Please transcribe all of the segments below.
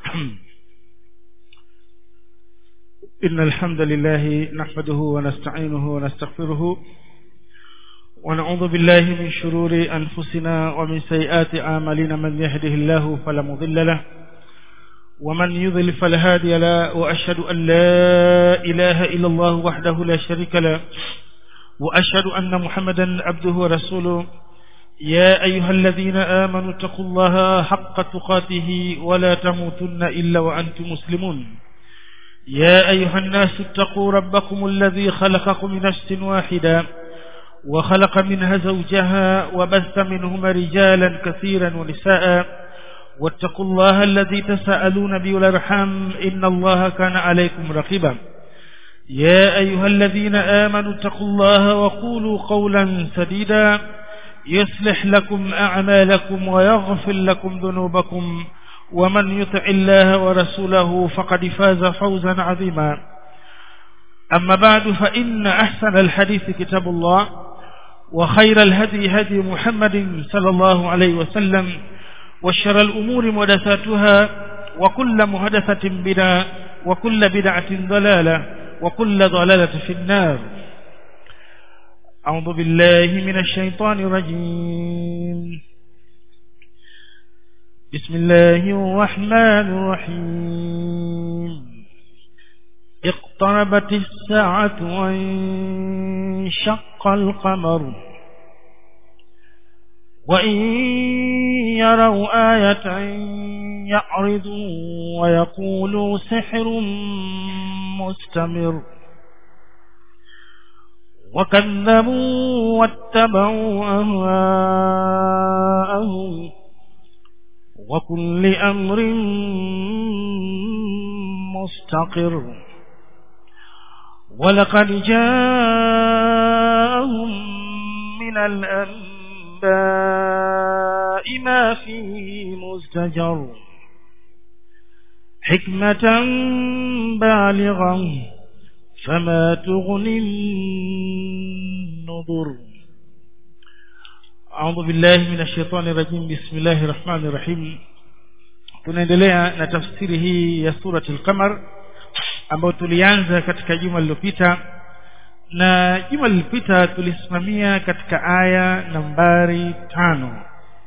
إن الحمد لله نحمده ونستعينه ونستغفره ونعوذ بالله من شرور أنفسنا ومن سيئات أعمالنا من يهده الله فلا مضل له ومن يضل فلا هادي له وأشهد أن لا إله إلا الله وحده لا شريك له وأشهد أن محمدا عبده ورسوله يا أيها الذين آمنوا اتقوا الله حق تقاته ولا تموتن إلا وأنتم مسلمون يا أيها الناس اتقوا ربكم الذي خلقكم من نفس واحدة وخلق منها زوجها وبث منهما رجالا كثيرا ونساء واتقوا الله الذي تساءلون به والارحام إن الله كان عليكم رقيبا يا أيها الذين آمنوا اتقوا الله وقولوا قولا سديدا يصلح لكم أعمالكم ويغفر لكم ذنوبكم ومن يطع الله ورسوله فقد فاز فوزا عظيما أما بعد فإن أحسن الحديث كتاب الله وخير الهدي هدي محمد صلى الله عليه وسلم وشر الأمور محدثاتها وكل محدثة بدعة وكل بدعة ضلالة وكل ضلالة في النار أعوذ بالله من الشيطان الرجيم بسم الله الرحمن الرحيم اقتربت الساعة وانشق القمر وإن يروا آية يعرضوا ويقولوا سحر مستمر وكذبوا واتبعوا أهواءهم وكل أمر مستقر ولقد جاءهم من الأنباء ما فيه مزدجر حكمة بالغة فما تغني النظر أعوذ بالله من الشيطان الرجيم بسم الله الرحمن الرحيم tunaendelea na tafsiri hii ya surati al-qamar ambayo tulianza katika juma lililopita na juma lililopita tulisimamia katika aya nambari tano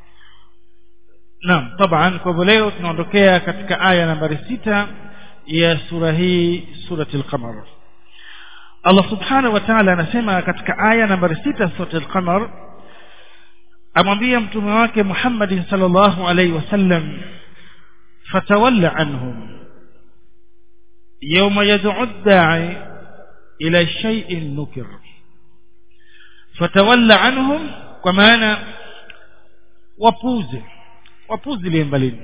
naam taban kwa hivyo leo tunaondokea katika aya nambari sita ya sura hii surati al-qamar Allah subhanahu wa ta'ala anasema katika aya nambari sita surati al-qamar amwambia mtume wake Muhammad sallallahu alaihi wasallam fatawalla anhum yawma yad'u ad-da'i ila shay'in nukir fatawalla anhum kwa maana wapuze wapuze liembalini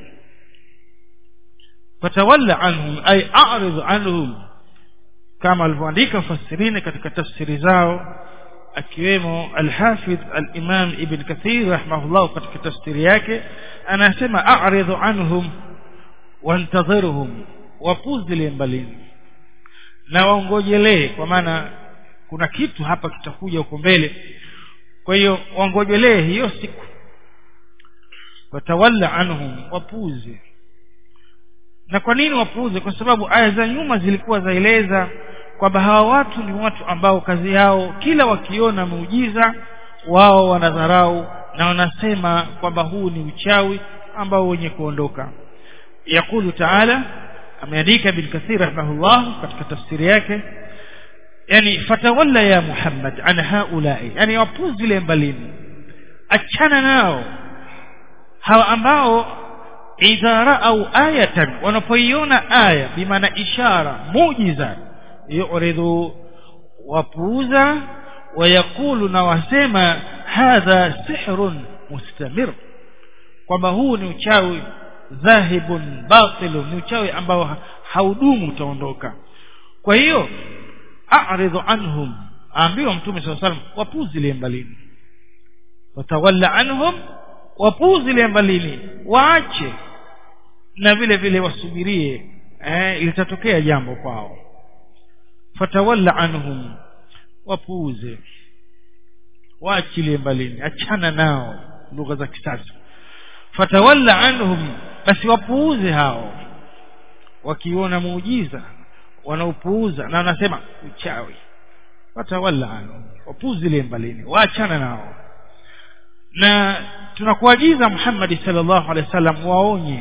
fatawalla anhum ay a'rid anhum kama alivyoandika fasirini katika tafsiri zao akiwemo al-Hafidh al-Imam Ibn Kathir rahimahullah katika tafsiri yake anasema a'ridhu anhum wantadhirhum wapuzilie mbalini na waongojelee kwa maana kuna kitu hapa kitakuja huko mbele kwa hiyo waongojelee hiyo siku watawalla anhum wapuze na kwa nini wapuze kwa sababu aya za nyuma zilikuwa zaeleza kwamba hawa watu ni watu ambao kazi yao kila wakiona muujiza wao wanadharau na wanasema kwamba huu ni uchawi ambao wenye kuondoka yakulu taala ameandika bin kathir rahimahullah katika tafsiri yake yani fatawalla ya muhammad an haulai yani wapuzile mbalini achana nao hawa ambao idha raau ayatan wanapoiona aya bimaana ishara muujiza yuridhu wapuuza wayakulu na wasema hadha sihrun mustamir kwamba huu ni uchawi dhahibun batilun ni uchawi ambao haudumu utaondoka kwa hiyo a'ridhu anhum aambiwa mtume swalla salam wapuzilie mbalini watawalla anhum wapuzilie mbalini waache na vile vile wasubirie eh, litatokea jambo kwao fatawalla anhum wapuuze waachilie mbalini achana nao lugha za kisasa fatawalla anhum basi wapuuze hao wakiona muujiza wanaupuuza na wanasema uchawi watawalla anhu wapuzilie mbalini waachana nao na tunakuagiza Muhammad sallallahu alaihi wasallam waonye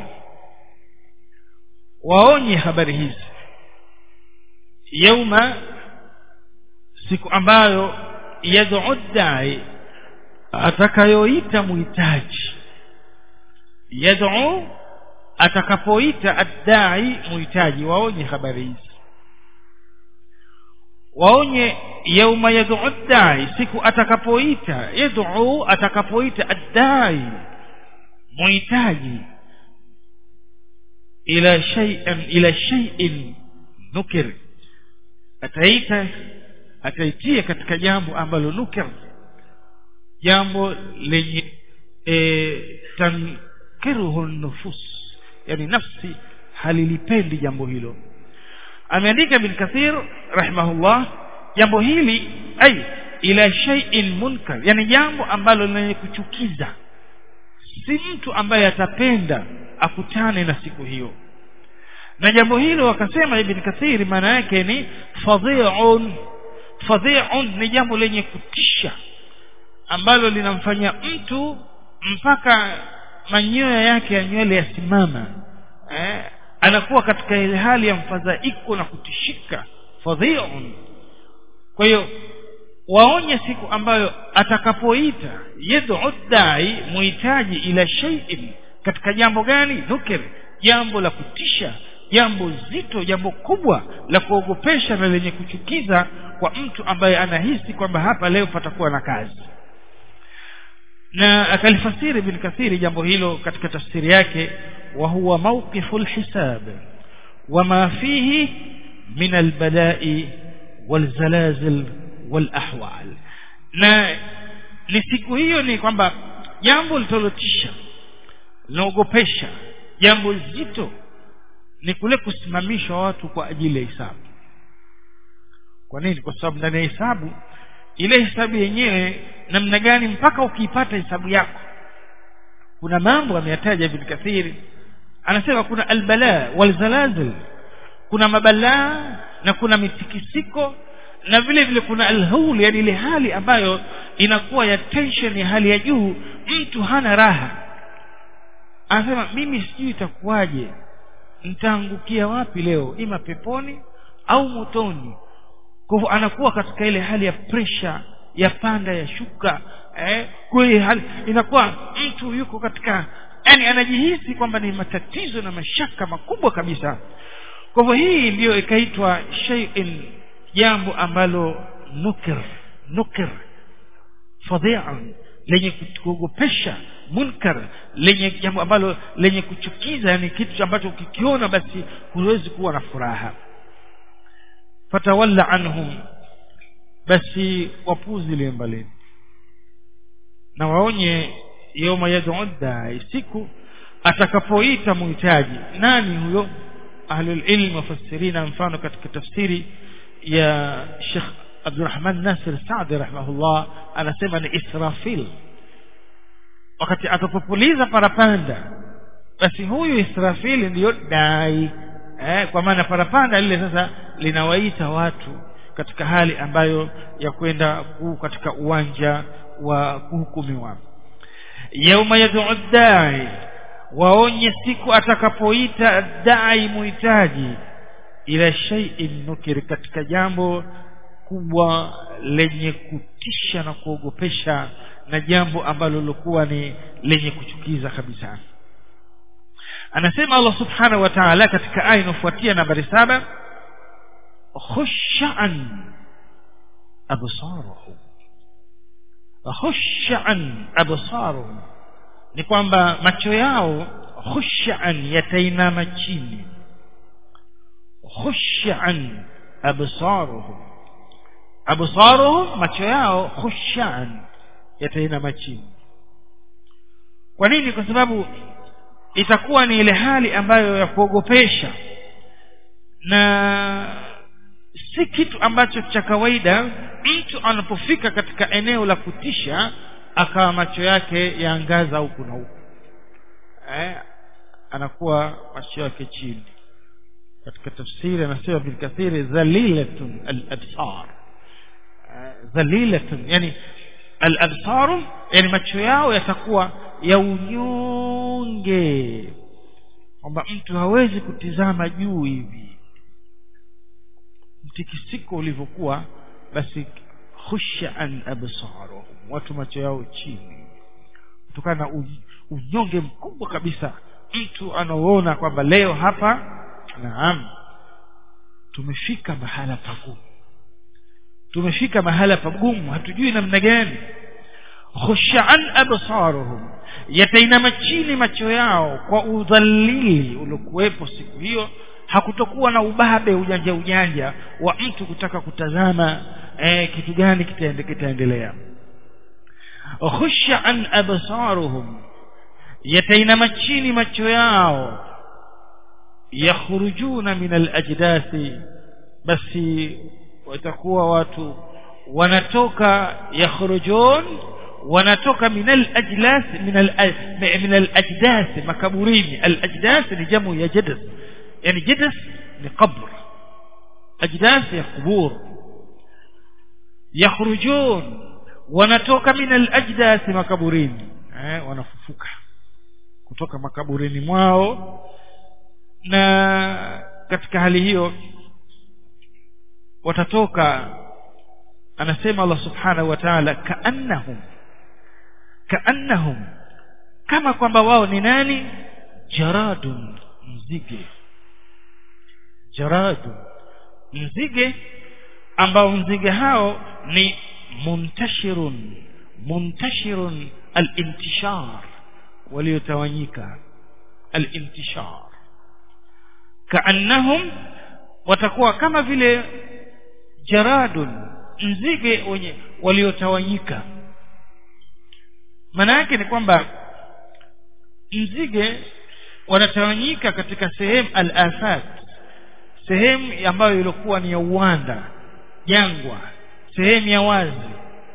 waonye habari hizi yauma siku ambayo yad'u dai atakayoita muhitaji yad'u atakapoita addai muhitaji waonye habari hizi waonye yauma yad'u dai siku atakapoita yad'u atakapoita addai muhitaji ila shay'in ila shay'in nukir ataita ataitia katika jambo ambalo nukir jambo lenye e, tankiruhu nufus yani nafsi halilipendi jambo hilo ameandika ibn kathir rahimahullah jambo hili ai ila shay'in munkar yani jambo ambalo lenye kuchukiza si mtu ambaye atapenda akutane na siku hiyo na jambo hilo wakasema ibn kathir maana yake ni fadhi'un fadhi'un ni jambo lenye kutisha ambalo linamfanya mtu mpaka manyoya yake ya nywele yasimama eh, anakuwa katika ile hali ya mfadhaiko na kutishika fadhi'un kwa hiyo waonye siku ambayo atakapoita yad'u dai muhitaji ila shay'in katika jambo gani nukir jambo la kutisha jambo zito jambo kubwa la kuogopesha na lenye kuchukiza kwa mtu ambaye anahisi kwamba hapa leo patakuwa na kazi na akalifasiri ibn kathiri jambo hilo katika tafsiri yake wa huwa mawqifu alhisab wama fihi min albala'i walzalazil walahwal na ni siku hiyo ni kwamba jambo litalotisha linaogopesha jambo zito ni kule kusimamishwa watu kwa ajili ya hisabu kwa nini kwa sababu ndani ya hisabu ile hisabu yenyewe namna gani mpaka ukiipata hisabu yako kuna mambo ameyataja ibn kathiri anasema kuna albala walzalazil kuna mabalaa na kuna mitikisiko na vile vile kuna alhaul yani ile hali ambayo inakuwa ya tension ya hali ya juu mtu hana raha anasema mimi sijui itakuwaje nitaangukia wapi leo ima peponi au motoni kwa hivyo anakuwa katika ile hali ya pressure ya panda ya shuka eh, kwa hiyo hali inakuwa mtu yuko katika yani anajihisi kwamba ni matatizo na mashaka makubwa kabisa kwa hivyo hii ndiyo ikaitwa shay'in jambo ambalo nukir nukir fadhi'an lenye kuogopesha munkar lenye jambo ambalo lenye kuchukiza yani kitu ambacho ukikiona basi huwezi kuwa na furaha fatawalla anhum basi wapuzi mbalini na waonye yawma yad'u da'i siku atakapoita muhitaji nani huyo ahlul ilm mufassirina mfano katika tafsiri ya Sheikh Abdurrahman Nasir Saadi rahimahullah anasema ni Israfil wakati atapopuliza parapanda basi huyu Israfil ndiyo dai eh, kwa maana parapanda lile sasa linawaita watu katika hali ambayo ya kwenda katika uwanja wa kuhukumiwa yauma yad'u dai waonye siku atakapoita dai muhitaji ila shay'in nukir katika jambo kubwa lenye kutisha na kuogopesha na jambo ambalo lilikuwa ni lenye kuchukiza kabisa anasema Allah subhanahu wa ta'ala katika aya inayofuatia nambari saba khushan absaruhum khushan absaruhum ni kwamba macho yao khushan yatainama chini khushan absaruhum absaruhum macho yao khushan yatainama chini kwa nini kwa sababu itakuwa ni ile hali ambayo ya kuogopesha na si kitu ambacho cha kawaida mtu anapofika katika eneo la kutisha akawa macho yake yaangaza huku na huku eh, anakuwa macho yake chini katika tafsiri anasema bil kathiri dhalilatun al absar dhalilatun yani al absar yani macho yao yatakuwa ya unyonge kwamba mtu hawezi kutizama juu hivi mtikisiko ulivyokuwa basi khusha an absaruhum watu macho yao chini kutokana na unyonge mkubwa kabisa mtu anaoona kwamba leo hapa naam tumefika mahala pagumu tumefika mahala pagumu hatujui namna gani khushaan absaruhum yatainama chini macho yao kwa udhalili uliokuwepo siku hiyo hakutokuwa na ubabe ujanja ujanja wa mtu kutaka kutazama eh, kitu gani kitaende, kitaendelea khushaan absaruhum yatainama chini macho yao yakhrujuna min alajdathi basi watakuwa watu wanatoka yakhrujun wanatoka min alajlas min al min alajdath makaburini alajdath ni jamu ya jadas yani jadas ni qabr ajdath ya qubur yakhrujun wanatoka min alajdath makaburini eh wanafufuka kutoka makaburini mwao na katika hali hiyo watatoka anasema Allah subhanahu wa ta'ala kaannahum kaannahum kama kwamba wao ni nani jaradun mzige jaradun mzige ambao mzige hao ni muntashirun muntashirun al-intishar waliotawanyika al-intishar kaannahum watakuwa kama vile jaradun nzige wenye waliotawanyika maana yake ni kwamba nzige wanatawanyika katika sehemu al-afat sehemu ambayo ilikuwa ni ya uwanda jangwa sehemu ya wazi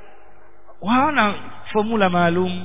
hawana formula maalum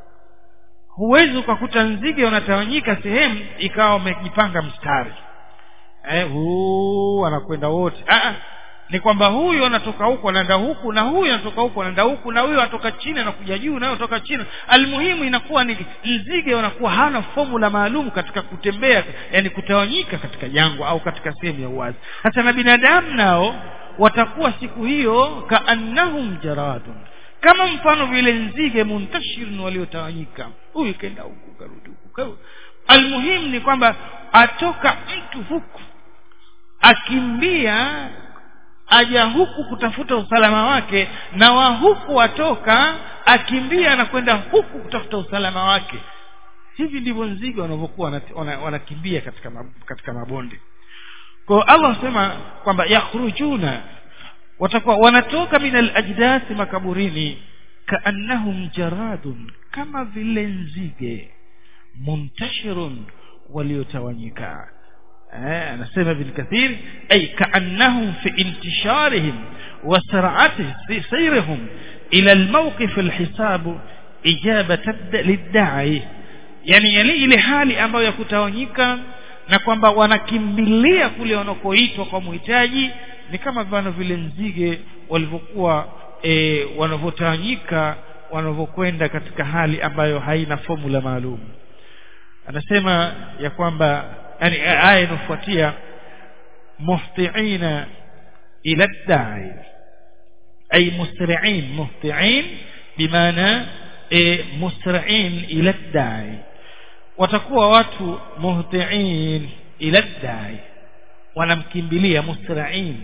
huwezi ukakuta nzige wanatawanyika sehemu ikawa wamejipanga mstari eh huu wanakwenda wote ah ni kwamba huyu anatoka huku anaenda huku na huyu anatoka huku anaenda huku na huyu anatoka chini anakuja juu na anatoka chini almuhimu inakuwa ni nzige wanakuwa hana formula maalum katika kutembea yani kutawanyika katika jangwa au katika sehemu ya uwazi hata na binadamu nao watakuwa siku hiyo kaannahum jaradun kama mfano vile nzige muntashirun waliotawanyika huyu kenda huku karudi huku almuhimu ni kwamba atoka mtu huku akimbia aja huku kutafuta usalama wake na wa huku watoka akimbia na kwenda huku kutafuta usalama wake hivi ndivyo nzige wanavyokuwa wanakimbia katika katika mabonde kwa Allah anasema kwamba yakhrujuna watakuwa wanatoka min alajdathi makaburini kaannahum jaradun kama vile nzige muntashirun waliotawanyika anasema ibn kathir ay kaannahum fi intisharihim wa sar'ati sayrihim ila almawqif alhisab ijabatan lidda'i yani ile hali ambayo ya kutawanyika na kwamba wanakimbilia kule wanakoitwa kwa muhitaji ni kama vano vile nzige walivyokuwa e, wanavyotawanyika wanavyokwenda katika hali ambayo haina formula maalum anasema ya kwamba yani aya inafuatia muhtiina ila da'i ay musri'in muhti'in bimaana e, musri'in ila da'i watakuwa watu muhti'in ila da'i wanamkimbilia musra'in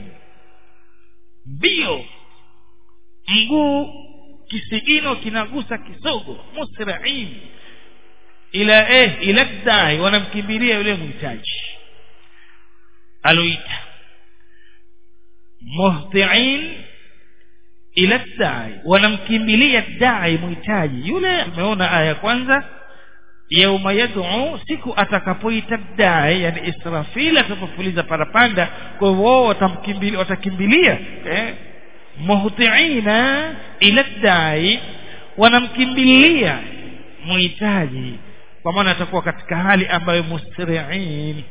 mbio mguu kisigino kinagusa kisogo musra'in ila eh ila dai wanamkimbilia yule mhitaji aloita muhti'in ila dai wanamkimbilia dai mhitaji yule tumeona aya kwanza yauma yad'u siku atakapoita dai yani israfil atapofuliza parapanda kwa hivyo wao watamkimbilia watakimbilia eh muhti'ina ila dai wanamkimbilia muhitaji kwa maana atakuwa katika hali ambayo musri'in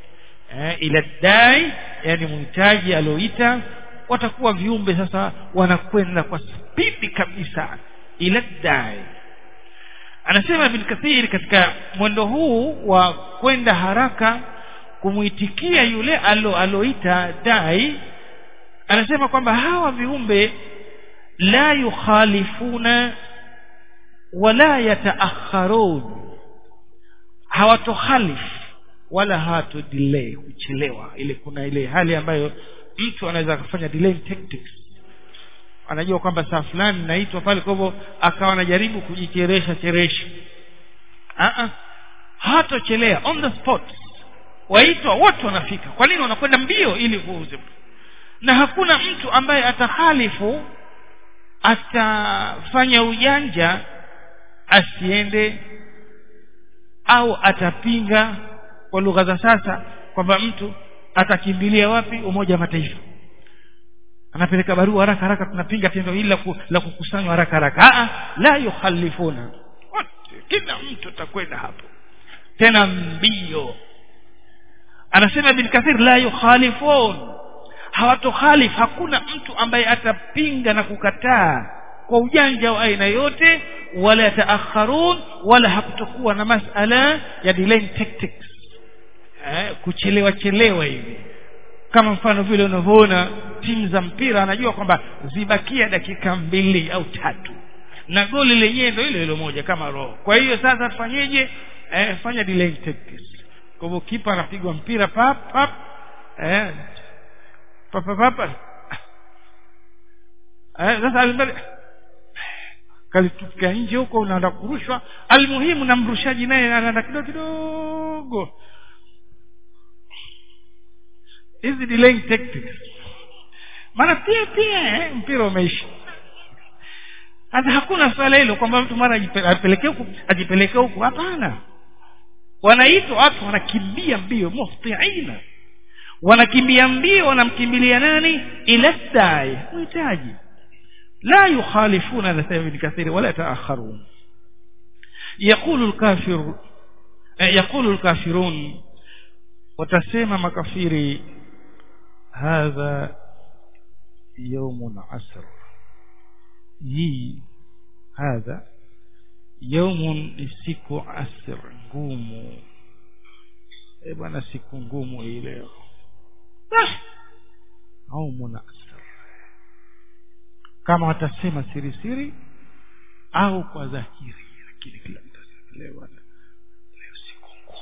eh, ila dai yani mhitaji alioita watakuwa viumbe sasa wanakwenda kwa spidi kabisa ila dai anasema ibn kathir katika mwendo huu wa kwenda haraka kumuitikia yule alo aloita dai anasema kwamba hawa viumbe la yukhalifuna wala yataakharun hawatokhalif wala hawatu delay kuchelewa ile kuna ile hali ambayo mtu anaweza kufanya delay tactics anajua kwamba saa fulani naitwa pale kwa hivyo akawa anajaribu kujicheresha cheresha ah hatochelea on the spot waitwa wote wanafika kwa nini wanakwenda mbio ili kuuze na hakuna mtu ambaye atahalifu atafanya ujanja asiende au atapinga kwa lugha za sasa kwamba mtu atakimbilia wapi umoja wa mataifa anapeleka barua haraka haraka tunapinga tendo hili la kukusanywa haraka haraka a la yukhalifuna kila mtu atakwenda hapo tena mbio anasema bin kathir la yukhalifun hawatokhalif hakuna mtu ambaye atapinga na kukataa kwa ujanja wa aina yote wala yataakharun wala hakutokuwa na masala ya delaying tactics eh, kuchelewa chelewa hivi kama mfano vile unavyoona timu za mpira anajua kwamba zibakia dakika mbili au tatu na goli lenyewe ndio ile ile moja kama roho kwa hiyo sasa tufanyeje eh, fanya delaying tactics kwa hivyo kipa anapigwa mpira pap pap eh pap pap, pap. eh sasa alimbali kalitupika nje huko unaenda kurushwa almuhimu na mrushaji naye anaenda kidogo kidogo hizi delaying tactics maana pia pia eh, mpira umeisha hata hakuna swala hilo kwamba mtu mara ajipelekee huku ajipelekee huku hapana wanaitwa watu wanakimbia mbio muhtiina wanakimbia mbio wanamkimbilia nani ila dai mhitaji la yukhalifuna anasema ibn kathir wala taakharun يقول الكافر يقول الكافرون watasema makafiri hadha yaumun asr hii hadha yaumun ni siku asr ngumu e bwana siku ngumu hii leo yaumun asr kama watasema siri siri au kwa dhahiri lakini kila mtu leo leo siku ngumu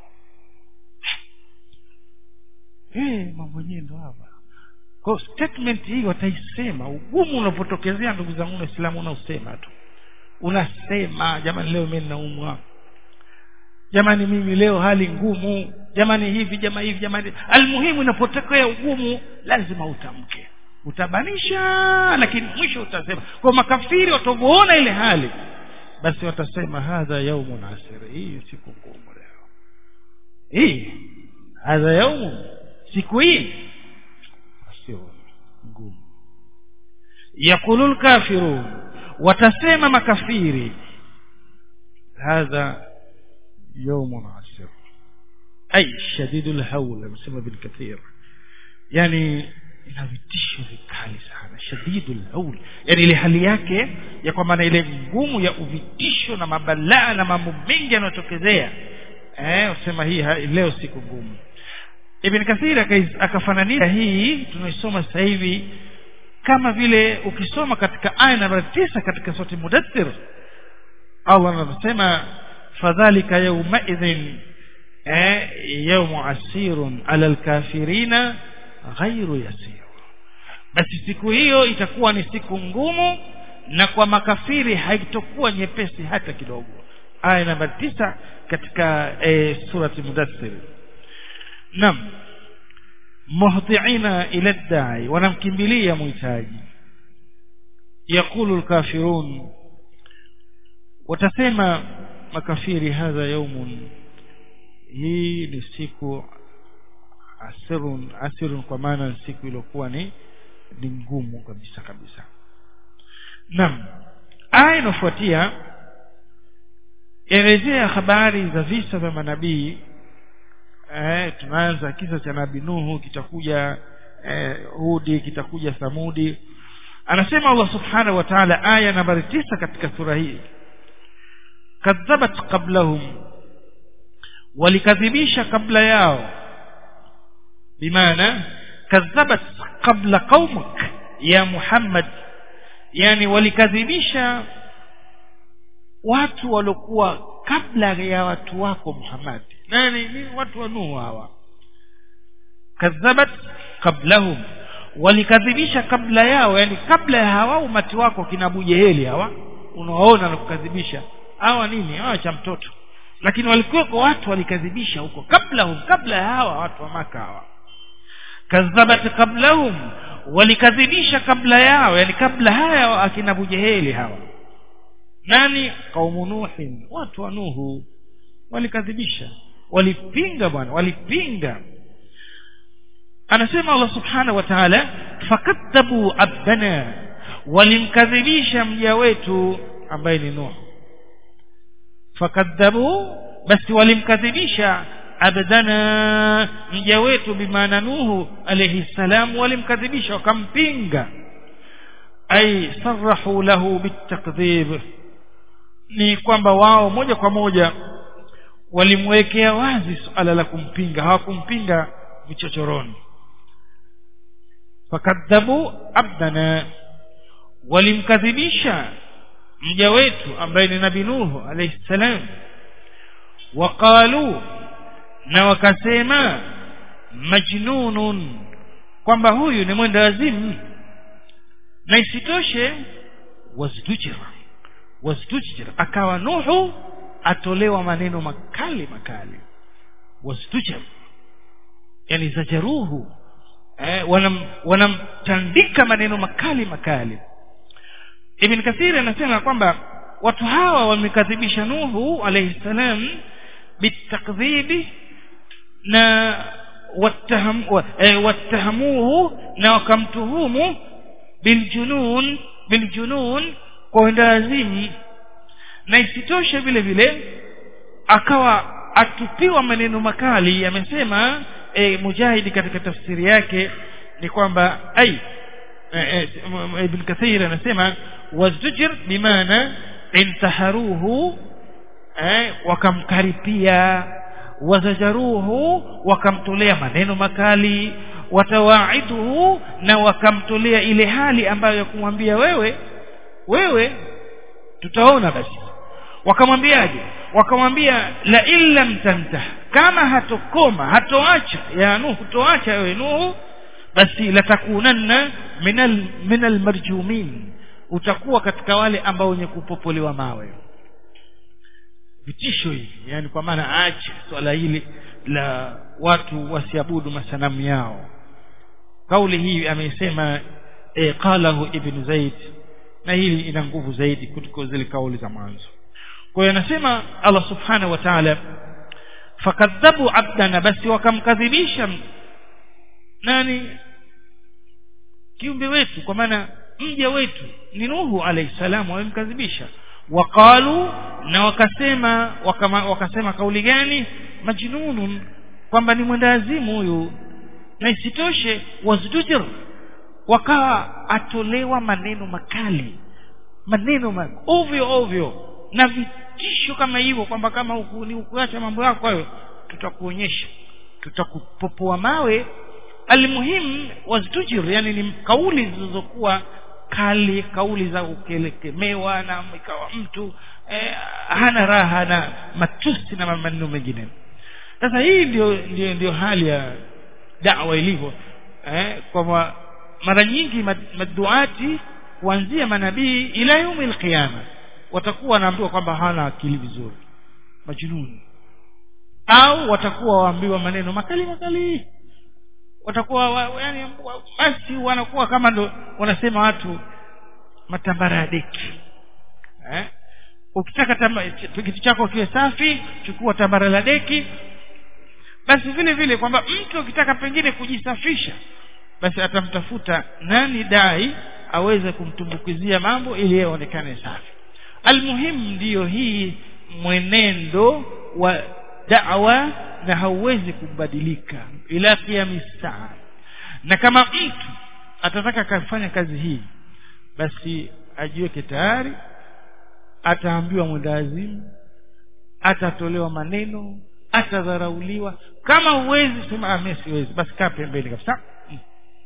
eh mambo yenyewe ndo hapa kwa statement hii wataisema ugumu unapotokezea ndugu zangu waislamu unausema tu unasema jamani leo mimi naumwa jamani mimi leo hali ngumu jamani hivi jama hivi jamani almuhimu inapotokea ugumu lazima utamke utabanisha lakini mwisho utasema kwa makafiri watavyoona ile hali basi watasema hadha yaumun asir hii siku ngumu leo hii hadha yaumun siku hii sio ngumu yaqulu lkafirun watasema makafiri hadha yaumun asir ay shadidu lhaul amesema bin kathir yani ina vitisho vikali sana shadidu lhaul yani ile hali yake ya kwamba na ile ngumu ya uvitisho na mabalaa na mambo mengi yanayotokezea eh usema hii leo siku ngumu ibn kathir akafananisha hii tunaisoma sasa hivi kama vile ukisoma katika aya namba tisa katika sura mudaththir Allah anasema fadhalika yawmaidhin eh yawmu asirun ala alkafirina ghairu yasir basi siku hiyo itakuwa ni siku ngumu na kwa makafiri haitokuwa nyepesi hata kidogo aya namba tisa katika e, surati mudaththir nam muhtiina ila dai wanamkimbilia muhitaji yaqulu alkafirun watasema makafiri hadha yaumun hii ni siku asirun asirun kwa maana siku iliyokuwa ni ni ngumu kabisa kabisa naam aya inafuatia elezea habari za visa vya manabii eh, tunaanza kisa cha nabii nuhu kitakuja eh, hudi kitakuja thamudi anasema allah subhanahu wa ta'ala aya nambari tisa katika sura hii kadhabat qablahum walikadhibisha kabla yao bimaana kadhabat qabla qaumik ya muhammad yani walikadhibisha watu waliokuwa kabla ya watu wako muhammad nani ni watu wa nuhu hawa kadhabat qablahum walikadhibisha kabla yao yani kabla ya hawa umati wako kina bujeheli hawa unawaona na kukadhibisha hawa nini hawa cha mtoto lakini walikuweko watu walikadhibisha huko kablahum kabla ya hawa watu wa maka hawa kadhabat qablahum walikadhibisha kabla yao yani kabla haya akina bujeheli hawa nani kaumu nuhin watu wa nuhu walikadhibisha walipinga bwana walipinga anasema Allah subhanahu wa ta'ala fakadhabu abdana walimkadhibisha mja wetu ambaye ni Nuh fakadhabu basi walimkadhibisha abdana mja wetu bimaana Nuhu alayhi salam walimkadhibisha wakampinga ay sarahu lahu bitakdhib ni kwamba wao moja kwa moja walimwekea wazi suala la kumpinga hawakumpinga vichochoroni fakadhabu abdana walimkadhibisha mja wetu ambaye ni nabii nuhu alayhi salam waqalu na wakasema majnunun kwamba huyu ni mwenda wazimu na isitoshe wazdujira wazdujira akawa nuhu atolewa maneno makali makali wazdujira yani zajaruhu eh, wanam, wanamtandika maneno makali makali ibn kathir anasema kwamba watu hawa wamekadhibisha nuhu alayhi salam bitakdhibi na wattaham, wa, eh, wattahamuhu na wakamtuhumu biljunun biljunun kwa wendawazimu na isitoshe vile vile akawa atupiwa maneno makali amesema e, mujahidi katika tafsiri yake ni kwamba ai e, e, ibn kathir anasema wazdujir bimaana intaharuhu e, wakamkaripia wazajaruhu wakamtolea maneno makali watawaiduhu na wakamtolea ile hali ambayo ya kumwambia wewe wewe tutaona basi wakamwambiaje wakamwambia la illam tantah kama hatokoma hatoacha ya nuhu toacha wewe nuhu basi latakunanna minal minal marjumin utakuwa katika wale ambao wenye kupopolewa mawe vitisho hivi yani kwa maana aache swala hili la watu wasiabudu masanamu yao kauli hii amesema e, qalahu ibn zaid na hili ina nguvu zaidi kuliko zile kauli za mwanzo kwa hiyo anasema Allah subhanahu wa ta'ala fakadhabu abdana basi wakamkadhibisha nani kiumbe wetu kwa maana mja wetu ni Nuhu alayhi salam wamemkadhibisha waqalu na wakasema wakama, wakasema kauli gani majnunun kwamba ni mwendawazimu huyu na isitoshe wazdujir wakawa atolewa maneno makali maneno ma ovyo ovyo na vitisho kama hivyo kwamba kama ni ukuacha mambo yako hayo tutakuonyesha tutakupopoa mawe almuhim wazdujir yani ni kauli zilizokuwa kali kauli za ukelekemewa na ikawa mtu eh, hana raha na matusi na maneno mengine sasa hii ndio ndio ndio hali ya da'wa ilivyo eh, kwamba mara nyingi maduati kuanzia manabii ila yaumi alqiyama watakuwa wanaambiwa kwamba hana akili vizuri majununi au watakuwa waambiwa maneno makali makali watakuwa wa, yani basi wanakuwa kama ndo wanasema watu matambara ya deki eh? ukitaka kitu chako kiwe safi chukua tambara la deki basi vile vile kwamba mtu ukitaka pengine kujisafisha basi atamtafuta nani dai aweze kumtumbukizia mambo ili yeye aonekane safi almuhimu ndiyo hii mwenendo wa da'wa na hauwezi kubadilika ila qiyami saa na kama mtu atataka kufanya kazi hii basi ajiweke tayari ataambiwa mwendawazimu atatolewa maneno atadharauliwa kama huwezi sema ah mimi siwezi basi kaa pembeni kabisa mm.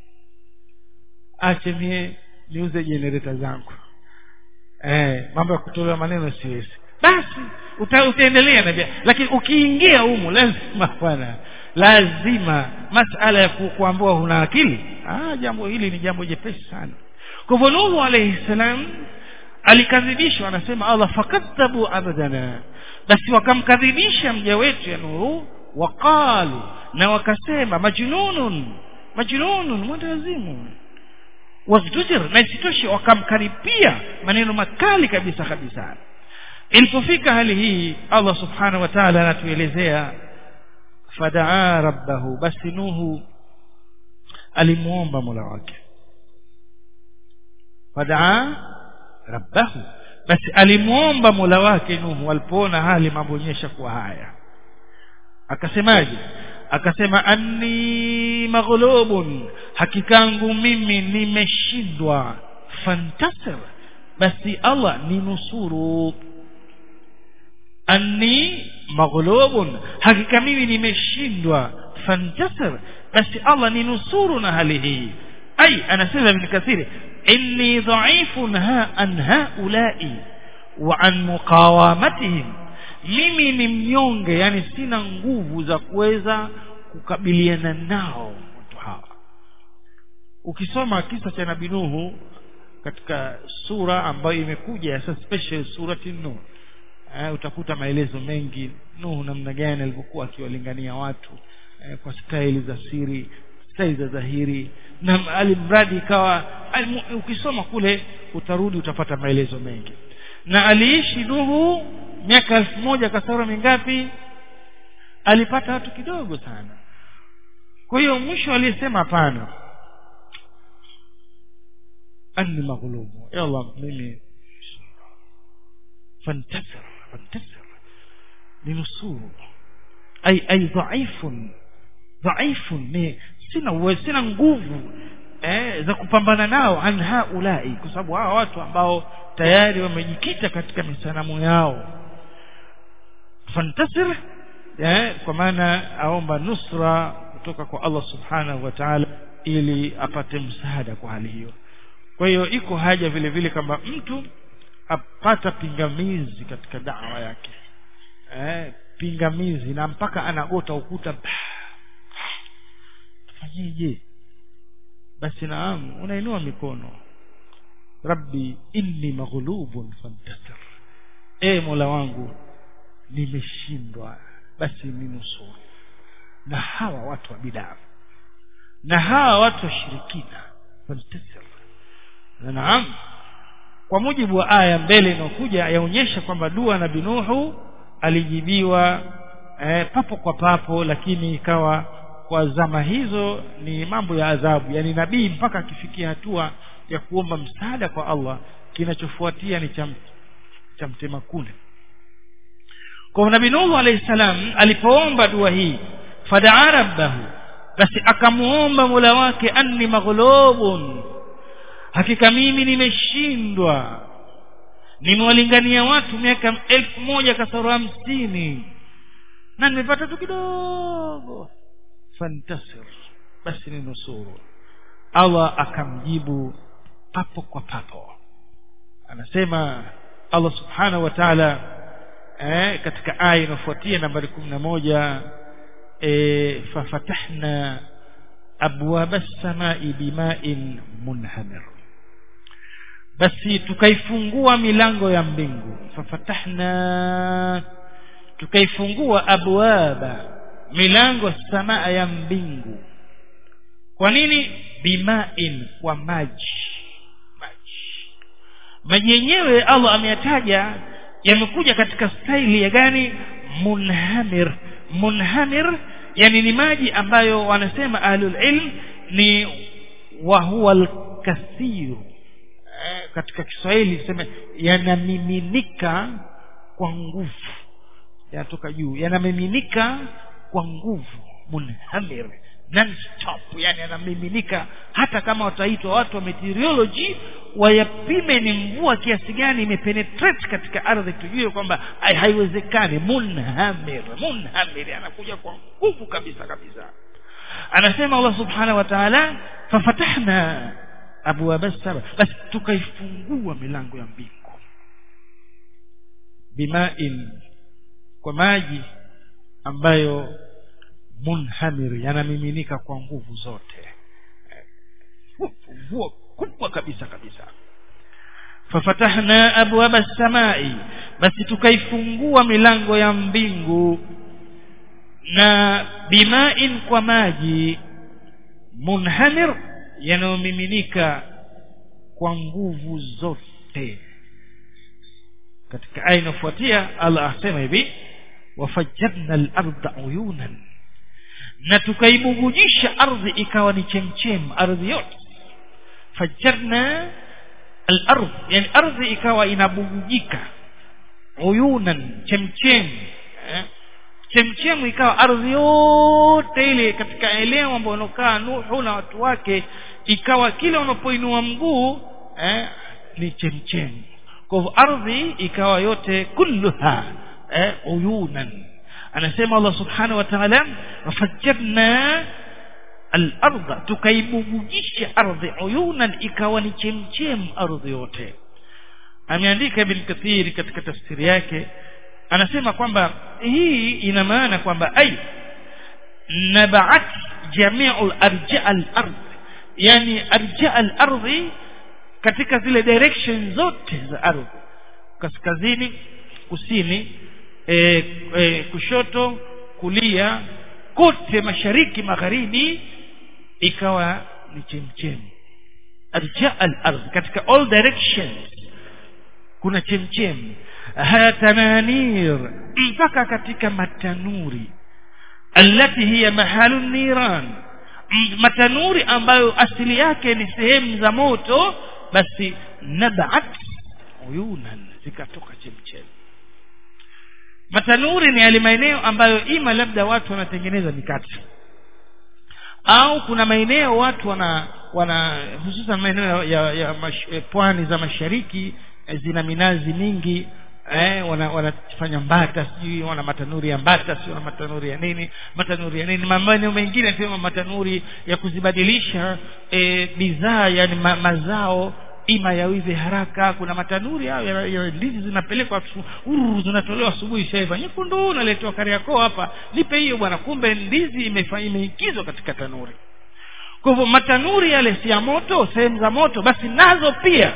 ache mie niuze jenereta zangu eh mambo ya kutolewa maneno siwezi basi uta, utaendelea na lakini ukiingia humu lazima bwana lazima masala ya ku, kuambiwa huna akili ah jambo hili ni jambo jepesi sana kwa hivyo Nuhu alayhi salam alikadhibishwa anasema Allah fakadhabu abadana basi wakamkadhibisha mja wetu ya Nuhu waqalu na wakasema majnunun majnunun mwendawazimu wasdujir na isitoshe wakamkaripia maneno makali kabisa kabisa ilipofika hali hii Allah subhanahu wa ta'ala anatuelezea fadaa rabbahu basi Nuhu alimuomba Mola wake fadaa rabbahu basi alimuomba Mola wake Nuhu alipoona hali mamboonyesha kuwa haya akasemaje akasema anni maghlubun hakikangu mimi nimeshindwa fantasir basi Allah ni nusuru anni maghlubun hakika mimi nimeshindwa fantasir basi Allah ni nusuru na hali hii ai anasema ibn kathiri inni dha'ifun ha an haula'i wa an muqawamatihim mimi ni mnyonge yani sina nguvu za kuweza kukabiliana nao watu hawa ukisoma kisa cha nabii Nuhu katika sura ambayo imekuja ya special surati Nuh eh, utakuta maelezo mengi Nuhu namna gani alivyokuwa akiwalingania watu eh, kwa staili za siri staili za dhahiri na alimradi ikawa alim, ukisoma kule utarudi utapata maelezo mengi na aliishi Nuhu miaka elfu moja kasoro mingapi alipata watu kidogo sana kwa hiyo mwisho aliyesema hapana anni maghlubu ya Allah mimi fantasir fantasir ninusuru ay ay dhaifun dhaifun ni sina uwezo sina nguvu eh, za kupambana nao an haulai kwa sababu hawa watu ambao tayari wamejikita katika misanamu yao fantasir eh, kwa maana aomba nusra kutoka kwa Allah subhanahu wa ta'ala ili apate msaada kwa hali hiyo kwa hiyo iko haja vile vile kama mtu apata pingamizi katika dawa yake eh, pingamizi na mpaka anagota ukuta fanyeje basi naam unainua mikono rabbi inni maghlubun fantasir e mola wangu nimeshindwa basi ninusuru na hawa watu wa bidaa na hawa watu wa shirikina fantasir na naam kwa mujibu wa aya mbele inayokuja yaonyesha kwamba dua na binuhu alijibiwa eh, papo kwa papo lakini ikawa kwa zama hizo ni mambo ya adhabu yani nabii mpaka akifikia hatua ya kuomba msaada kwa Allah kinachofuatia ni cha cha mtema kule kwa nabii Nuhu alayhi salam alipoomba dua hii fadaa rabbahu basi akamuomba Mola wake anni maghlubun hakika mimi nimeshindwa nimewalingania watu miaka elfu moja kasoro hamsini na nimepata tu kidogo fantasir basi ni nusuru Allah akamjibu papo kwa papo anasema Allah subhanahu wa ta'ala eh, katika aya inayofuatia nambari kumi na moja eh, fafatahna abwaba as-samai bima'in munhamir basi tukaifungua milango ya mbingu fafatahna tukaifungua abwaba milango samaa ya mbingu kwa nini bimain kwa maji maji maji yenyewe Allah ameyataja yamekuja katika staili ya gani munhamir munhamir yani ni maji ambayo wanasema ahlul ilm ni wa huwa al-kathir katika Kiswahili tuseme yanamiminika kwa nguvu yanatoka juu yanamiminika kwa nguvu munhamir non stop yani yanamiminika hata kama wataitwa watu wa meteorology wayapime ni mvua kiasi gani imepenetrate katika ardhi tujue kwamba haiwezekani munhamir munhamir anakuja kwa nguvu kabisa kabisa anasema Allah subhanahu wa ta'ala fafatahna abwaba saba basi tukaifungua milango ya mbingu bimain kwa maji ambayo munhamir yanamiminika kwa nguvu zote mvua kubwa kabisa kabisa fafatahna abwaba samai basi tukaifungua milango ya mbingu na bimain kwa maji munhamir yanayomiminika kwa nguvu zote katika aya inayofuatia Allah asema hivi wafajjarna al-ardha uyunan na tukaibubujisha ardhi ikawa ni chemchem ardhi yote fajjarna al-ardh yani ardhi ikawa inabubujika uyunan chemchem eh? chemchemu ikawa ardhi yote ile katika eneo ambayo unokaa Nuhu na watu wake ikawa kila unapoinua mguu eh, ni chemchemu kwa hivyo ardhi ikawa yote kulluha eh, uyunan anasema Allah subhanahu wa ta'ala wafajjarna al-ardha tukaibubujisha ardhi uyunan ikawa ni chemchem ardhi yote ameandika ibn kathir katika tafsiri yake anasema kwamba hii ina maana kwamba ai nabaat jami'u arja al-ard yani arja al-ardhi katika zile direction zote za ardhi kaskazini kusini e, e, kushoto kulia kote mashariki magharibi ikawa ni chemchemi arja al-ardh katika all directions kuna chemchemi haya tananir mpaka katika matanuri allati hiya mahalu niran matanuri ambayo asili yake ni sehemu za moto basi nabat uyunan zikatoka chemchemi matanuri ni yale maeneo ambayo ima labda watu wanatengeneza mikate au kuna maeneo watu wana wana hususan maeneo ya, ya mash, pwani za mashariki zina minazi mingi eh, wana, wanafanya mbata sijui wana matanuri ya mbata sio na matanuri ya nini matanuri ya nini maeneo mengine sema matanuri ya kuzibadilisha eh, bidhaa yani ma, mazao ima yawive haraka kuna matanuri hayo ya, ya ndizi zinapelekwa uru zinatolewa asubuhi shaiva nyekundu naletewa kariakoo hapa nipe hiyo bwana kumbe ndizi imeingizwa katika tanuri kwa hivyo matanuri yale si ya moto sehemu za moto basi nazo pia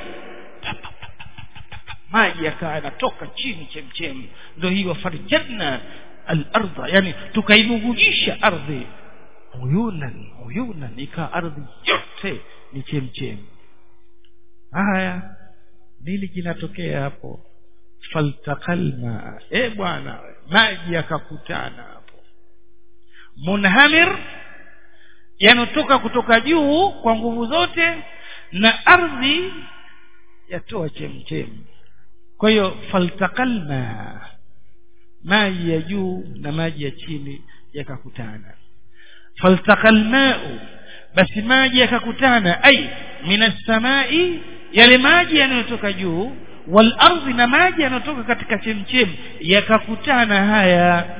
maji yakawa yanatoka chini chemchemi ndio hiyo farjanna al-ardha yani tukaibugujisha ardhi uyunan uyunan ikawa ardhi yote ni chemchemi haya nini kinatokea hapo faltaqalma eh bwana maji yakakutana hapo munhamir yanotoka kutoka juu kwa nguvu zote na ardhi yatoa chemchemi kwa hiyo faltaqalna maji ya juu na maji ya chini yakakutana faltaqal ma'u basi maji yakakutana ai minas samai yale maji yanayotoka juu wal ardhi na maji yanayotoka katika chemchem yakakutana haya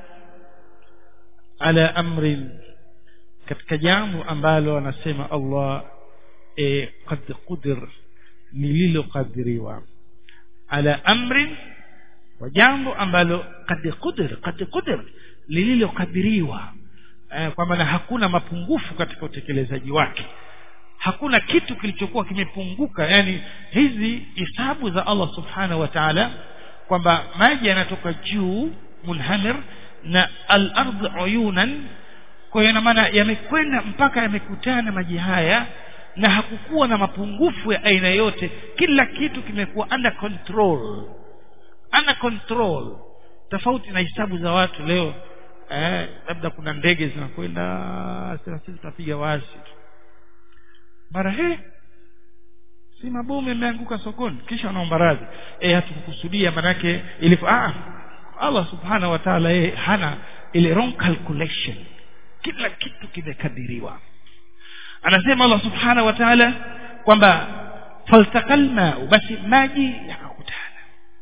ala amrin katika jambo ambalo anasema Allah e, qad qudir lililokadiriwa ala amrin wa jambo ambalo qad qudir qad qudir lililokadiriwa eh, kwa maana hakuna mapungufu katika utekelezaji wake hakuna kitu kilichokuwa kimepunguka yani hizi hisabu za Allah subhanahu wa ta'ala kwamba maji yanatoka juu munhamir na al-ardh uyunan kwa hiyo maana yamekwenda mpaka yamekutana maji haya na hakukuwa na mapungufu ya aina yote kila kitu kimekuwa under control under control tofauti na hisabu za watu leo eh, labda kuna ndege zinakwenda sisi tunapiga wasi mara he si mabomu yameanguka sokoni kisha wanaomba radhi eh hatukukusudia manake ilikuwa ah Allah subhanahu wa ta'ala yeye hana ile wrong calculation kila kitu kimekadiriwa anasema Allah subhanahu wa ta'ala kwamba faltaqal ma'u basi maji yakakutana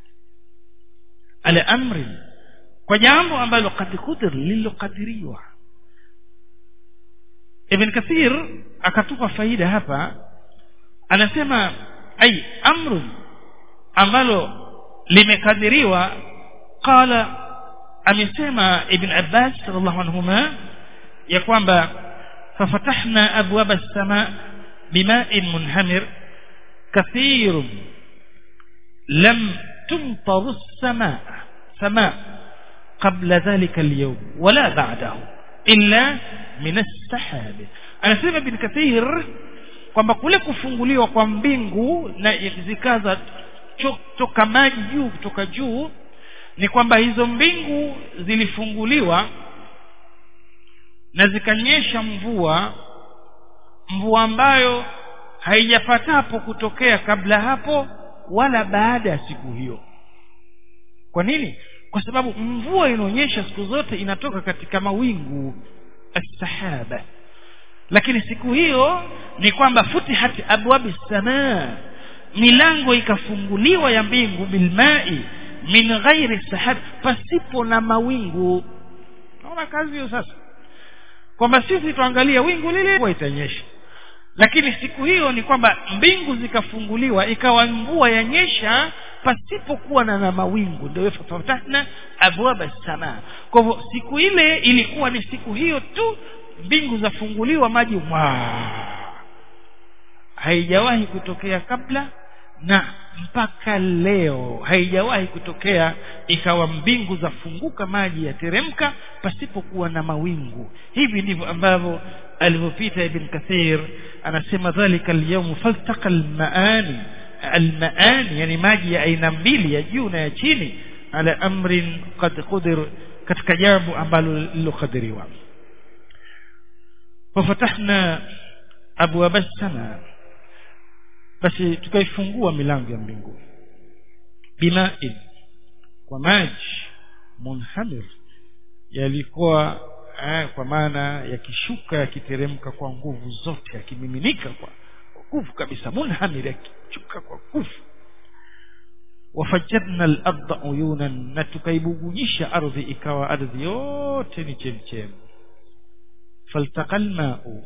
ala amri kwa jambo ambalo kad kudir lilokadiriwa Ibn Kathir akatupa faida hapa anasema ai amrun ambalo limekadiriwa qala amesema Ibn Abbas radhiallahu anhuma ya kwamba fafatahna abwaba as-sama bima'in munhamir kathir lam tumtar as-sama sama قبل ذلك اليوم ولا بعده إلا من السحاب anasema ibn kathir kwamba kule kufunguliwa kwa mbingu na zikaza toka maji juu kutoka juu ni kwamba hizo mbingu zilifunguliwa na zikanyesha mvua mvua ambayo haijapatapo kutokea kabla hapo wala baada ya siku hiyo kwa nini kwa sababu mvua inaonyesha siku zote inatoka katika mawingu as-sahaba lakini siku hiyo ni kwamba futihat abwabi samaa milango ikafunguliwa ya mbingu bilmai min ghairi sahab pasipo na mawingu naona kazi hiyo sasa kwamba sisi tuangalia wingu lile mvua itanyesha lakini siku hiyo ni kwamba mbingu zikafunguliwa ikawa mvua yanyesha pasipokuwa na, na mawingu ndio fatahna abwaba samaa kwa hivyo siku ile ilikuwa ni siku hiyo tu mbingu zafunguliwa maji mwaa haijawahi kutokea kabla na mpaka leo haijawahi kutokea ikawa mbingu zafunguka maji yateremka pasipokuwa na mawingu hivi ndivyo ambavyo alivyopita ibn kathir anasema dhalika alyawm faltaqa almaani almaani yani maji ya aina mbili ya juu na ya chini ala amrin qad qudir katika jambo ambalo lilokadiriwa fafatahna abwaba as-samaa basi tukaifungua milango ya mbingu bima'in kwa maji munhamir yalikuwa eh, kwa maana yakishuka yakiteremka kwa nguvu zote yakimiminika kwa nguvu kabisa munhamir yakishuka kwa nguvu wafajadna al-ardha uyunan na tukaibugunyisha ardhi ikawa ardhi yote ni chemchem faltaqal ma'u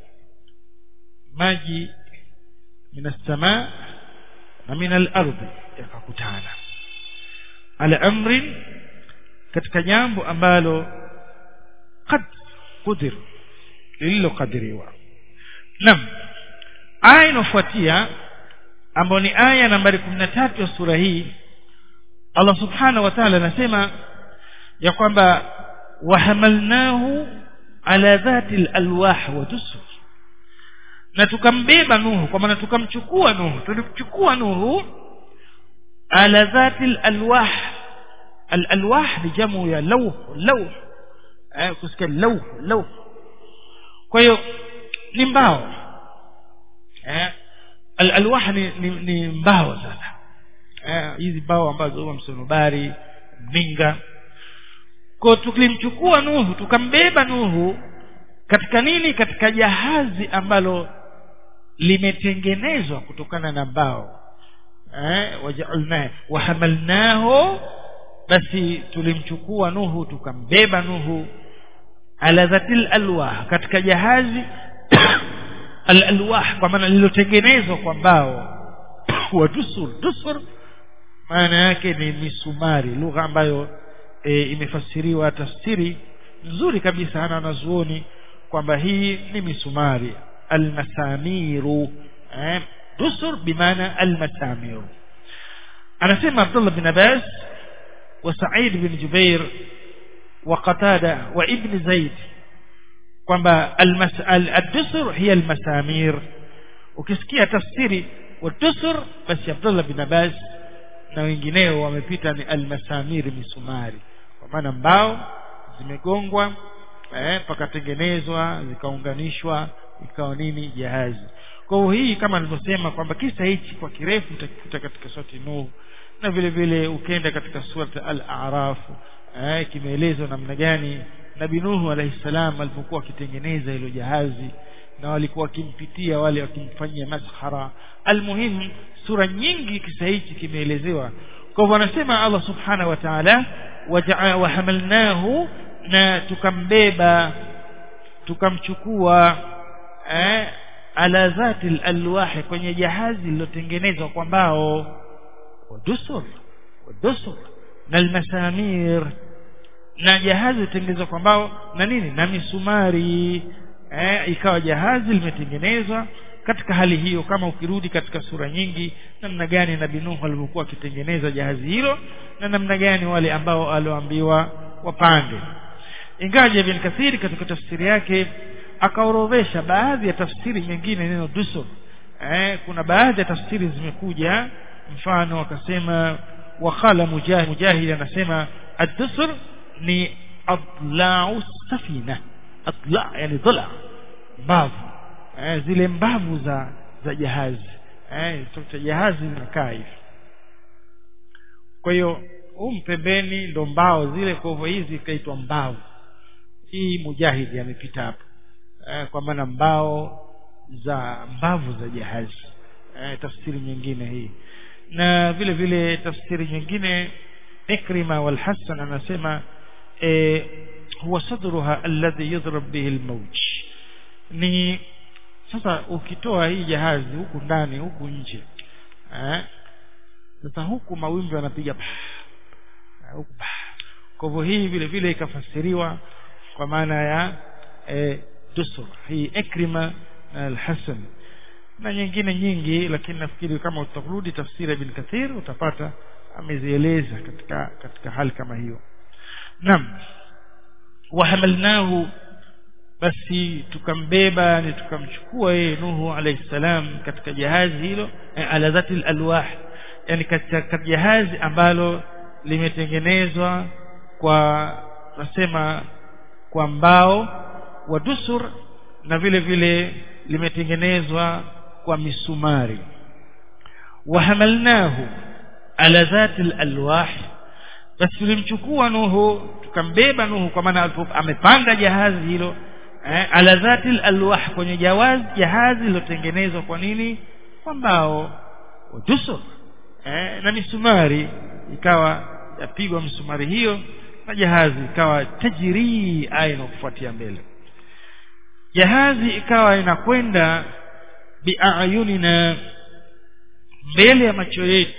maji min as-samaa na min al-ardhi yakakutana ala amrin katika jambo ambalo qad qudir lililokadiriwa nam aya inofuatia ambayo ni aya nambari 13 ya sura hii Allah subhanahu wa ta'ala anasema ya kwamba wahamalnahu ala dhati al-alwah wa dusur na tukambeba Nuhu kwa maana tukamchukua Nuhu tulimchukua Nuhu ala dhati al-alwah al-alwah ni jamu ya lawh lawh eh kusikia lawh lawh kwa hiyo ni mbao eh al-alwah ni, ni, ni mbao sasa eh hizi mbao ambazo huwa msonobari minga kwa tulimchukua Nuhu tukambeba Nuhu katika nini katika jahazi ambalo limetengenezwa kutokana na mbao eh waja'alna wahamalnahu basi tulimchukua Nuhu tukambeba Nuhu ala dhatil alwah katika jahazi al-alwah kwa maana lililotengenezwa kwa mbao wa dusur dusur maana yake ni misumari lugha ambayo e, imefasiriwa tafsiri nzuri kabisa ana wanazuoni kwamba hii ni misumari almasamiru eh, dusur bimaana almasamiru anasema Abdullah bin Abbas wa Sa'id bin Jubair wa Qatada wa Ibn Zaid kwamba al-dusur hiya almasamir ukisikia tafsiri wa dusur basi Abdullah bin Abbas na wengineo wamepita ni almasamiri misumari kwa maana mbao zimegongwa eh pakatengenezwa zikaunganishwa ikawa nini jahazi kwa hiyo hii kama nilivyosema kwamba kisa hichi kwa kirefu utakikuta katika surati Nuh na vile vile ukienda katika surat al-A'raf eh, kimeelezwa namna gani Nabii Nuhu alayhi salam alipokuwa akitengeneza hilo jahazi na walikuwa wakimpitia wale wakimfanyia maskhara almuhimu sura nyingi kisa hichi kimeelezewa kwa hivyo anasema Allah subhanahu wa ta'ala wa hamalnahu na tukambeba tukamchukua eh, ala zati alwahi kwenye jahazi lililotengenezwa kwa mbao wadusur wadusur na almasamir na jahazi litengenezwa kwa mbao na nini na misumari eh, ikawa jahazi limetengenezwa katika hali hiyo kama ukirudi katika sura nyingi namna gani nabii Nuhu alivyokuwa akitengeneza jahazi hilo na namna gani wale ambao alioambiwa wapande ingawa Ibn Kathir katika tafsiri yake akaorodhesha baadhi ya tafsiri nyingine neno dusur eh, kuna baadhi ya tafsiri zimekuja mfano akasema wakala mujahid mujahid anasema ad-dusur ni adla'u safina adla yani dhula mbavu eh, zile mbavu za za jahazi eh tuta jahazi linakaa hivi kwa hiyo huu pembeni ndo mbao zile kwa hivyo hizi ikaitwa mbavu hii mujahidi amepita hapo eh, kwa maana mbao za mbavu za jahazi eh, tafsiri nyingine hii na vile vile tafsiri nyingine Ikrima wal Hasan anasema eh, huwa sadruha alladhi yudhrab bihi almawj ni sasa ukitoa hii jahazi huku ndani huku nje eh sasa huku mawimbi yanapiga huku kwa hivyo hii vile vile ikafasiriwa kwa maana ya eh, dusur hii ikrima na al-hasan na nyingine nyingi lakini nafikiri kama utarudi tafsiri ibn kathir utapata amezieleza katika katika hali kama hiyo naam wahamalnahu basi tukambeba ni tukamchukua yeye Nuhu alayhi salam katika jahazi hilo eh, ala dhati alwah yani katika jahazi ambalo limetengenezwa kwa nasema kwa mbao wa dusur na vile vile limetengenezwa kwa misumari wahamalnahu ala dhati alwah basi tulimchukua Nuhu tukambeba Nuhu kwa maana amepanda jahazi hilo eh, ala dhati alwah kwenye jawazi jahazi lilotengenezwa kwa nini kwa mbao udusur eh, na misumari ikawa yapigwa misumari hiyo na jahazi ikawa tajiri aya inakufuatia mbele jahazi ikawa inakwenda biayunina mbele ya macho yetu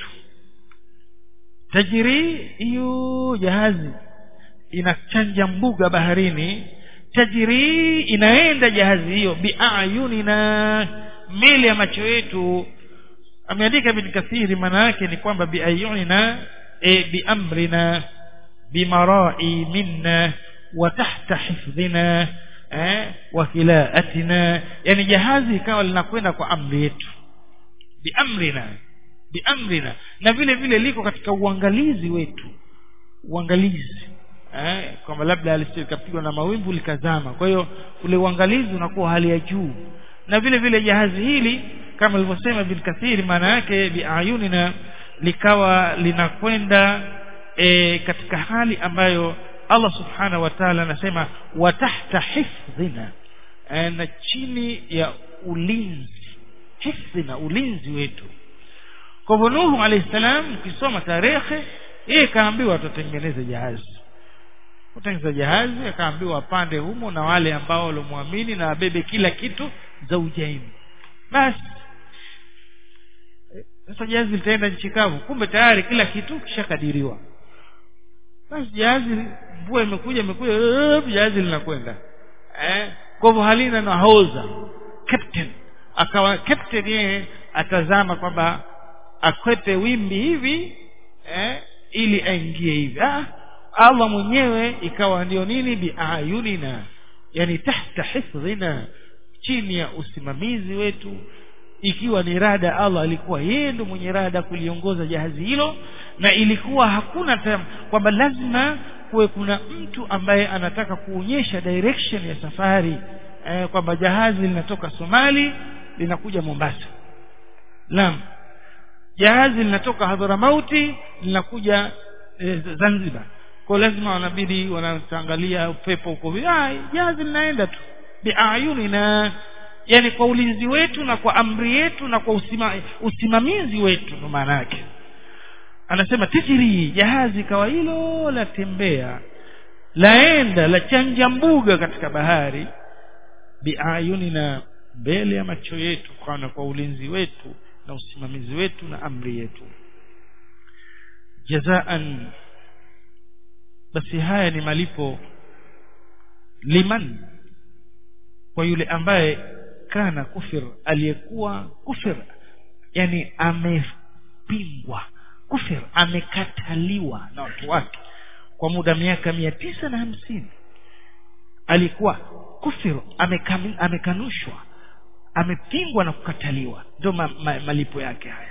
tajiri hiyo jahazi inachanja mbuga baharini tajiri inaenda jahazi hiyo biayunina mbele ya macho yetu ameandika ibn kathiri maana yake ni kwamba biayunina e biamrina bimarai minna wa tahta hifdhina eh wa kilaatina yani jahazi ikawa linakwenda kwa amri yetu biamrina biamrina na vile vile liko katika uangalizi wetu uangalizi eh kwamba labda lisikapigwa na mawimbi likazama kwa hiyo ule uangalizi unakuwa hali ya juu na vile vile jahazi hili kama alivyosema bin kathiri maana yake biayunina likawa linakwenda e, katika hali ambayo Allah subhanahu wa ta'ala anasema wa tahta hifdhina e, na chini ya ulinzi hifdhina ulinzi wetu kwa hivyo Nuhu alayhi salam ukisoma tarehe yeye kaambiwa atatengeneza jahazi kutengeneza jahazi akaambiwa apande humo na wale ambao walomwamini na abebe kila kitu za ujaini basi sasa jahazi litaenda nchi kavu kumbe tayari kila kitu kishakadiriwa basi jahazi mvua imekuja imekuja jahazi linakwenda eh kwa hivyo halina nahodha captain akawa captain yeye atazama kwamba akwepe wimbi hivi eh ili aingie hivi ah Allah mwenyewe ikawa ndio nini biayunina yani tahta hifdhina chini ya usimamizi wetu ikiwa ni rada Allah alikuwa yeye ndo mwenye rada kuliongoza jahazi hilo na ilikuwa hakuna kwamba lazima kuwe kuna mtu ambaye anataka kuonyesha direction ya safari eh, kwamba jahazi linatoka Somali linakuja Mombasa naam jahazi linatoka Hadhramauti linakuja e, Zanzibar kwa lazima wanabidi wanaangalia upepo uko ah jahazi linaenda tu biayunina yani kwa ulinzi wetu na kwa amri yetu na kwa usima, usimamizi wetu ndo maana yake anasema tijiri jahazi kawa hilo la tembea laenda la chanja mbuga katika bahari biayunina mbele ya macho yetu kwa kwa ulinzi wetu na usimamizi wetu na amri yetu jazaan basi haya ni malipo liman kwa yule ambaye kana kufir aliyekuwa kufir yani amepingwa kufir amekataliwa na watu wake kwa muda miaka mia tisa na hamsini alikuwa kufir amekami, amekanushwa amepingwa na kukataliwa ndio ma, ma, malipo yake haya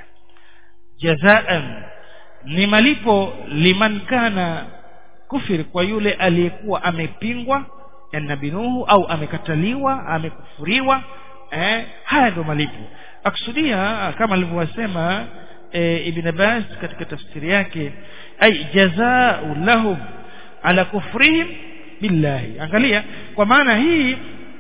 jazaan ni malipo liman kana kufir kwa yule aliyekuwa amepingwa ya nabii Nuhu au amekataliwa amekufuriwa eh, haya ndio malipo akusudia kama alivyosema e, Ibn Abbas katika tafsiri yake ay jazaa'u lahum ala kufrihim billahi angalia kwa maana hii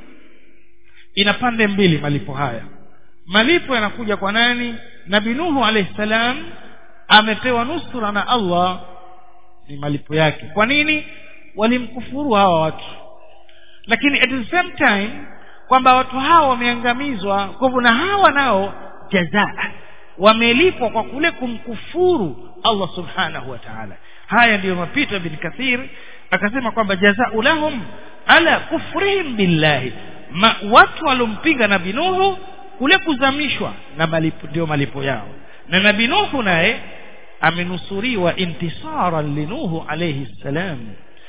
ina pande mbili malipo haya malipo yanakuja kwa nani nabii Nuhu alayhi salam amepewa nusura na Allah ni malipo yake kwa nini walimkufuru hawa watu lakini at the same time kwamba watu hawa wameangamizwa kwa hivyo na hawa nao jazaa wamelipwa kwa kule kumkufuru Allah subhanahu wa ta'ala haya ndiyo mapito bin kathir akasema kwamba jazau lahum ala kufrihim billahi Ma, watu walompinga nabii Nuhu kule kuzamishwa na malipo ndio malipo yao na nabii Nuhu naye amenusuriwa intisaran linuhu alayhi salam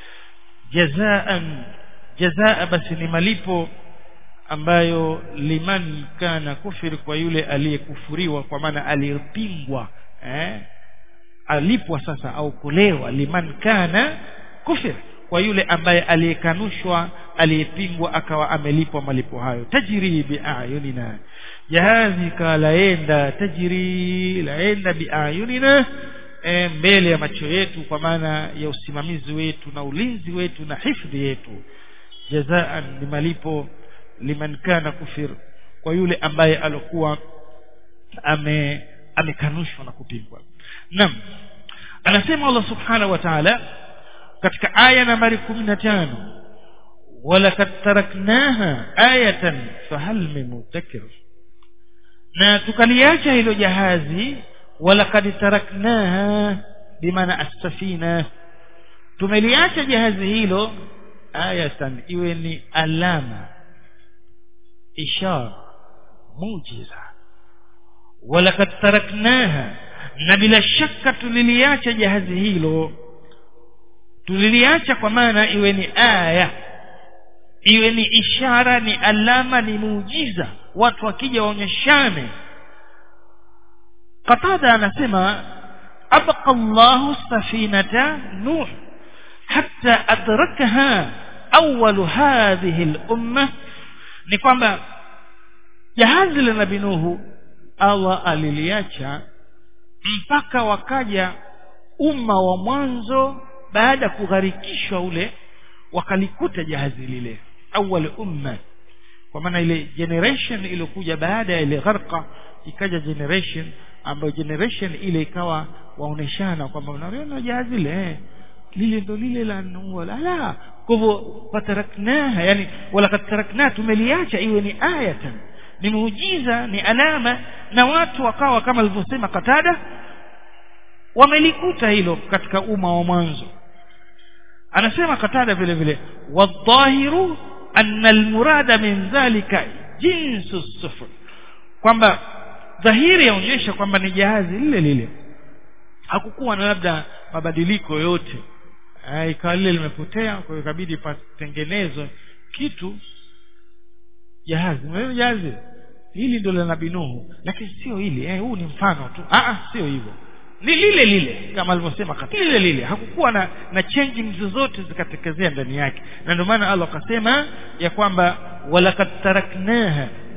jazaan jazaa basi ni malipo ambayo liman kana kufir kwa yule aliyekufuriwa kwa maana aliyepingwa eh alipwa sasa au kulewa liman kana kufir kwa yule ambaye aliyekanushwa aliyepingwa akawa amelipwa malipo hayo tajiri biayunina jahazi kalaenda tajiri laenda biayunina e, mbele ya macho yetu kwa maana ya usimamizi wetu na ulinzi wetu na hifadhi yetu jazaan ni malipo liman kana kufir kwa yule ambaye alokuwa ame amekanushwa na kupingwa naam anasema Allah subhanahu wa ta'ala katika aya nambari 15 walakad taraknaha ayatan fahal min mutakir na tukaliacha hilo jahazi walakad taraknaha bimaana as-safina tumeliacha jahazi hilo ayatan iwe ni alama ishara muujiza walakad taraknaha na bila shaka tuliliacha jahazi hilo tuliliacha kwa maana iwe ni aya iwe ni ishara ni alama ni muujiza watu wakija waonyeshane qatada anasema abqa Allahu safinata nuh hatta adrakaha awwal hadhihi al-umma ni kwamba jahazi la nabii Nuhu Allah aliliacha mpaka wakaja umma wa mwanzo baada ya kugharikishwa ule wakalikuta jahazi lile awwal umma kwa maana ile generation iliyokuja baada ya ile gharqa ikaja generation ambayo generation ile ikawa waoneshana kwamba unaona jahazi lile lile ndo lile la Nuhu la kwa hivyo fataraknaha yani wala tarakna tumeliacha iwe ni ayatan ni muujiza ni alama na watu wakawa kama alivyosema Katada wamelikuta hilo katika umma wa mwanzo anasema Katada vile vile wadhahiru anna almurada min dhalika jinsu sufur kwamba dhahiri yaonyesha kwamba ni jahazi lile lile hakukuwa na labda mabadiliko yote ikawa lile limepotea kwa hiyo ikabidi patengenezwe kitu jahazi mwenyewe jahazi hili ndio la nabii Nuhu lakini sio hili eh huu ni mfano tu ah ah sio hivyo ni lile lile kama alivyosema katika lile lile hakukuwa na na changing zozote zikatekezea ndani yake na ndio maana Allah akasema ya kwamba walakad taraknaha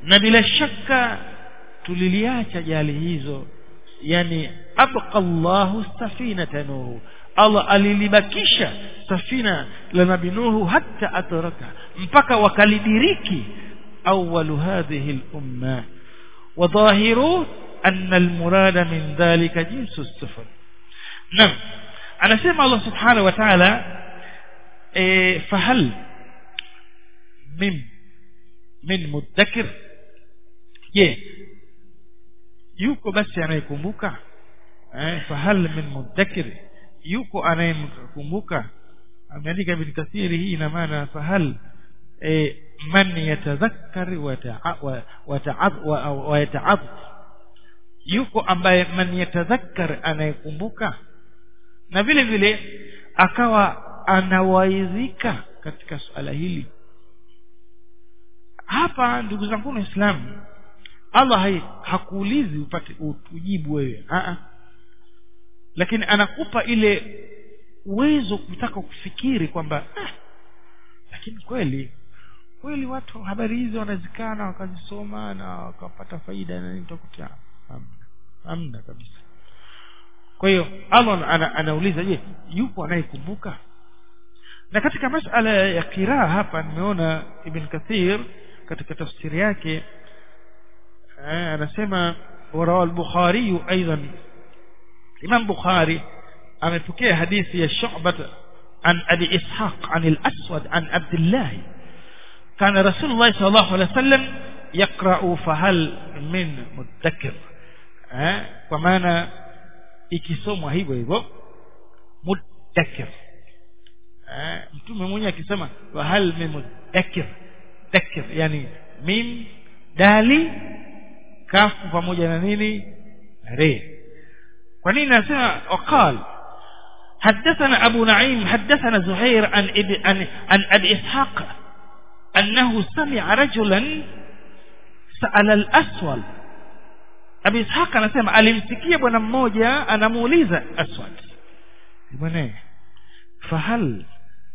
na bila shaka tuliliacha jali hizo yani abqa Allahu safinata nuhu Allah alilibakisha safina la nabi nuhu hatta atraka mpaka wakalidiriki awwalu hadhihi al-umma وظاهره أن المراد من ذلك جنس السفن نعم أنا سمع الله سبحانه وتعالى إيه فهل من من مدكر je yuko basi anayekumbuka eh fahal min mudakkir yuko anayemkumbuka ameandika bin kathiri hii ina maana fahal eh man yatadhakkar wa yata'ab yuko ambaye man yatadhakkar anayekumbuka na vile vile akawa anawaidhika katika suala hili hapa ndugu zangu waislamu Allah hakuulizi upate ujibu wewe a lakini anakupa ile uwezo kutaka kufikiri kwamba ah, lakini kweli kweli watu habari hizo wanazikana wakazisoma na wakapata faida na nini utakuta hamna kabisa kwa hiyo Allah ana, anauliza je yupo anayekumbuka na katika masala ya kiraa hapa nimeona Ibn Kathir katika tafsiri yake anasema warawa al-Bukhari aidan Imam Bukhari amepokea hadithi ya Shu'bah an Abi Ishaq an al-Aswad an Abdullah كان رسول الله صلى الله عليه وسلم يقرأ فهل من مدكر ها ومعنى ikisomwa hivyo hivyo mudakkir mtume mwenyewe akisema wa hal min mudakkir dakkir yani mim dali kafu pamoja na nini re kwa nini nasema waqal حدثنا أبو نعيم حدثنا زهير عن إب... عن عن أبي إسحاق أنه سمع رجلا سأل الأسود Abi Ishaq anasema alimsikia bwana mmoja anamuuliza Aswad bwana fahal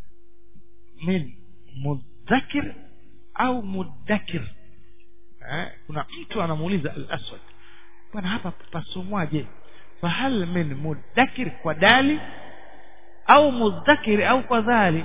min mudhakir au mudakkir eh, kuna mtu anamuuliza al-Aswad bwana hapa pasomwaje fahal min mudakkir kwa dali au mudhakir au kwa dhali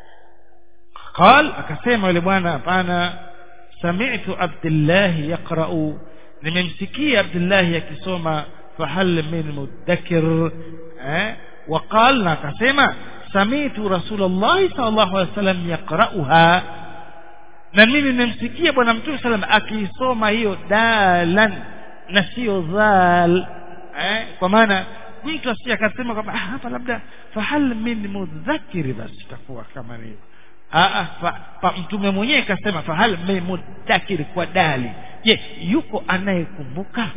قال akasema yule bwana hapana sami'tu Abdullah yaqra'u nimemsikia Abdullah akisoma fahal min mudakkir eh وقال na akasema sami'tu Rasulullah sallallahu alaihi wasallam yaqra'uha na mimi nimemsikia bwana mtume sallam akiisoma hiyo dalan na sio dhal eh kwa maana mtu asije akasema kwamba ah, hapa labda fahal min mudhakkir basi itakuwa kama hivyo ah ah mtume mwenyewe kasema fahal min mudhakkir kwa dali je yuko anayekumbuka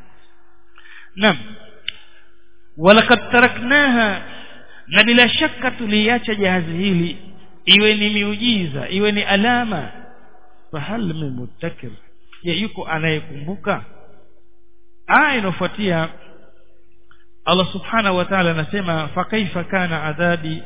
naam walaqad taraknaha na bila shaka tuliacha jahazi hili iwe ni miujiza iwe ni alama fahal min mudhakkir je yuko anayekumbuka aya inofuatia Allah subhanahu wa ta'ala anasema fa kaifa kana adhabi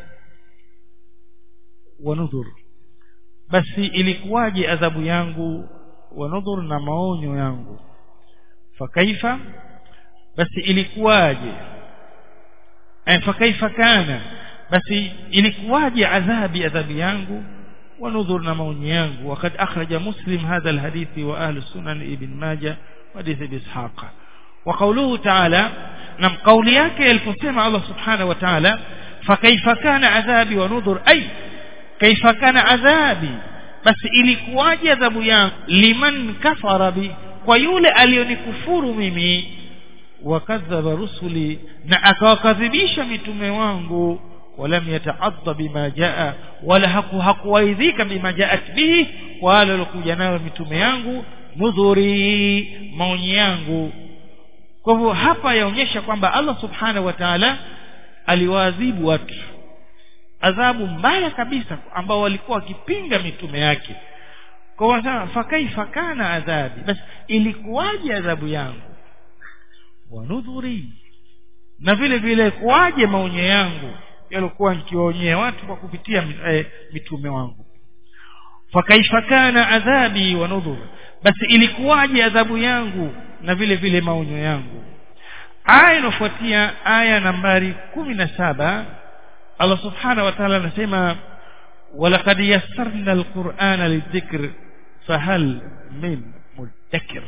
wa nudhur basi ilikuwaje adhabu yangu wa nudhur na maonyo yangu fa kaifa basi ilikuwaje eh fa kaifa kana basi ilikuwaje adhabi adhabu yangu wa nudhur na maonyo yangu wakati akhraja muslim hadha alhadithi wa ahli sunan ibn majah hadithi bishaqa وقوله تعالى نم قولي yake aliposema Allah subhanahu wa ta'ala fakaifa kana adhabi wa nudhur ay kaifa kana adhabi basi ilikuwaje adhabu yangu liman kafara bi kwa yule aliyonikufuru mimi wakadhaba rusuli na akawakadhibisha mitume wangu ولم يتعض بما جاء ولا haku hakuwaidhika bima jaat bihi wala lokuja nayo mitume yangu nudhuri maonyi yangu kwa hivyo hapa yaonyesha kwamba Allah subhanahu wa ta'ala aliwaadhibu watu adhabu mbaya kabisa ambao walikuwa wakipinga mitume yake kwa hivyo fakaifa kana adhabi basi ilikuwaje adhabu yangu wanudhuri na vile vile kuwaje maonyo yangu yalikuwa nikiwaonyea watu kwa kupitia eh, mitume wangu fakaifa kana adhabi wa nudhur basi ilikuwaje adhabu yangu na vile vile maonyo yangu aya inafuatia aya nambari kumi na saba Allah subhanahu wa ta'ala anasema walaqad yassarna alqur'ana lidhikr fahal min mudakkir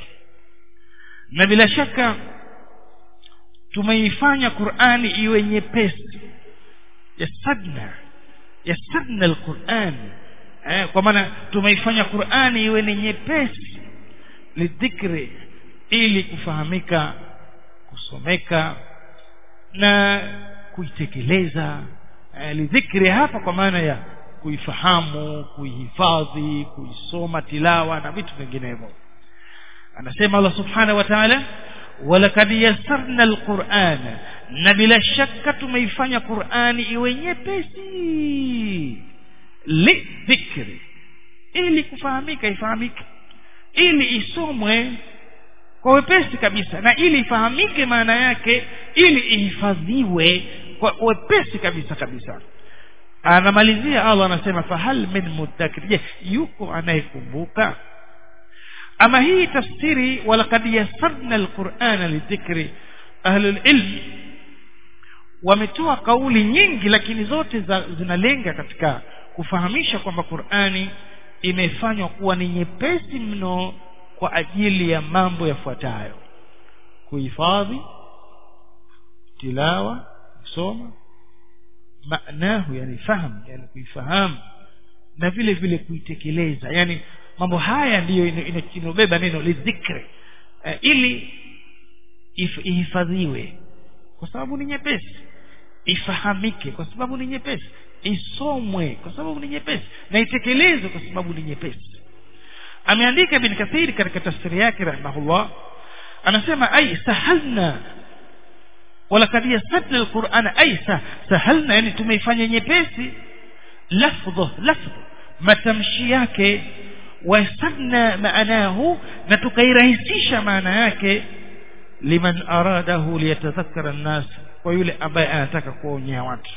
na bila shaka tumeifanya Qur'ani iwe nyepesi yassarna yassarna alquran eh, kwa maana tumeifanya Qur'ani iwe ni nyepesi lidhikri ili kufahamika kusomeka na kuitekeleza eh, lidhikri hapa kwa maana ya kuifahamu kuihifadhi kuisoma tilawa na vitu vinginevyo anasema Allah subhanahu wa ta'ala walakad yassarna alqur'ana na bila shaka tumeifanya Qur'ani iwe nyepesi lidhikri ili kufahamika ifahamike ili isomwe kwa wepesi kabisa na ili ifahamike maana yake ili ihifadhiwe kwa wepesi kabisa kabisa anamalizia Allah anasema fahal min muddakir je yuko anayekumbuka ama hii tafsiri walaqad yassarna alqur'ana lidhikri ahlul ilm wametoa kauli nyingi lakini zote za, zinalenga katika kufahamisha kwamba Qur'ani imefanywa kuwa ni nyepesi mno kwa ajili ya mambo yafuatayo kuhifadhi tilawa kusoma maanahu yani fahamu yani kuifahamu na vile vile kuitekeleza yani mambo haya ndiyo inobeba neno lidhikri uh, ili ihifadhiwe kwa sababu ni nyepesi ifahamike kwa sababu ni nyepesi isomwe kwa sababu ni nyepesi na itekelezwe kwa sababu ni nyepesi ameandika ibn kathir katika tafsiri yake rahimahullah anasema ay sahalna walakad yasadna alquran ay sahalna yani tumeifanya nyepesi lafdhu lafdhu matamshi yake wasadna maanahu na tukairahisisha maana yake liman aradahu liyatadhakkara an-nas kwa yule ambaye anataka kuonyea watu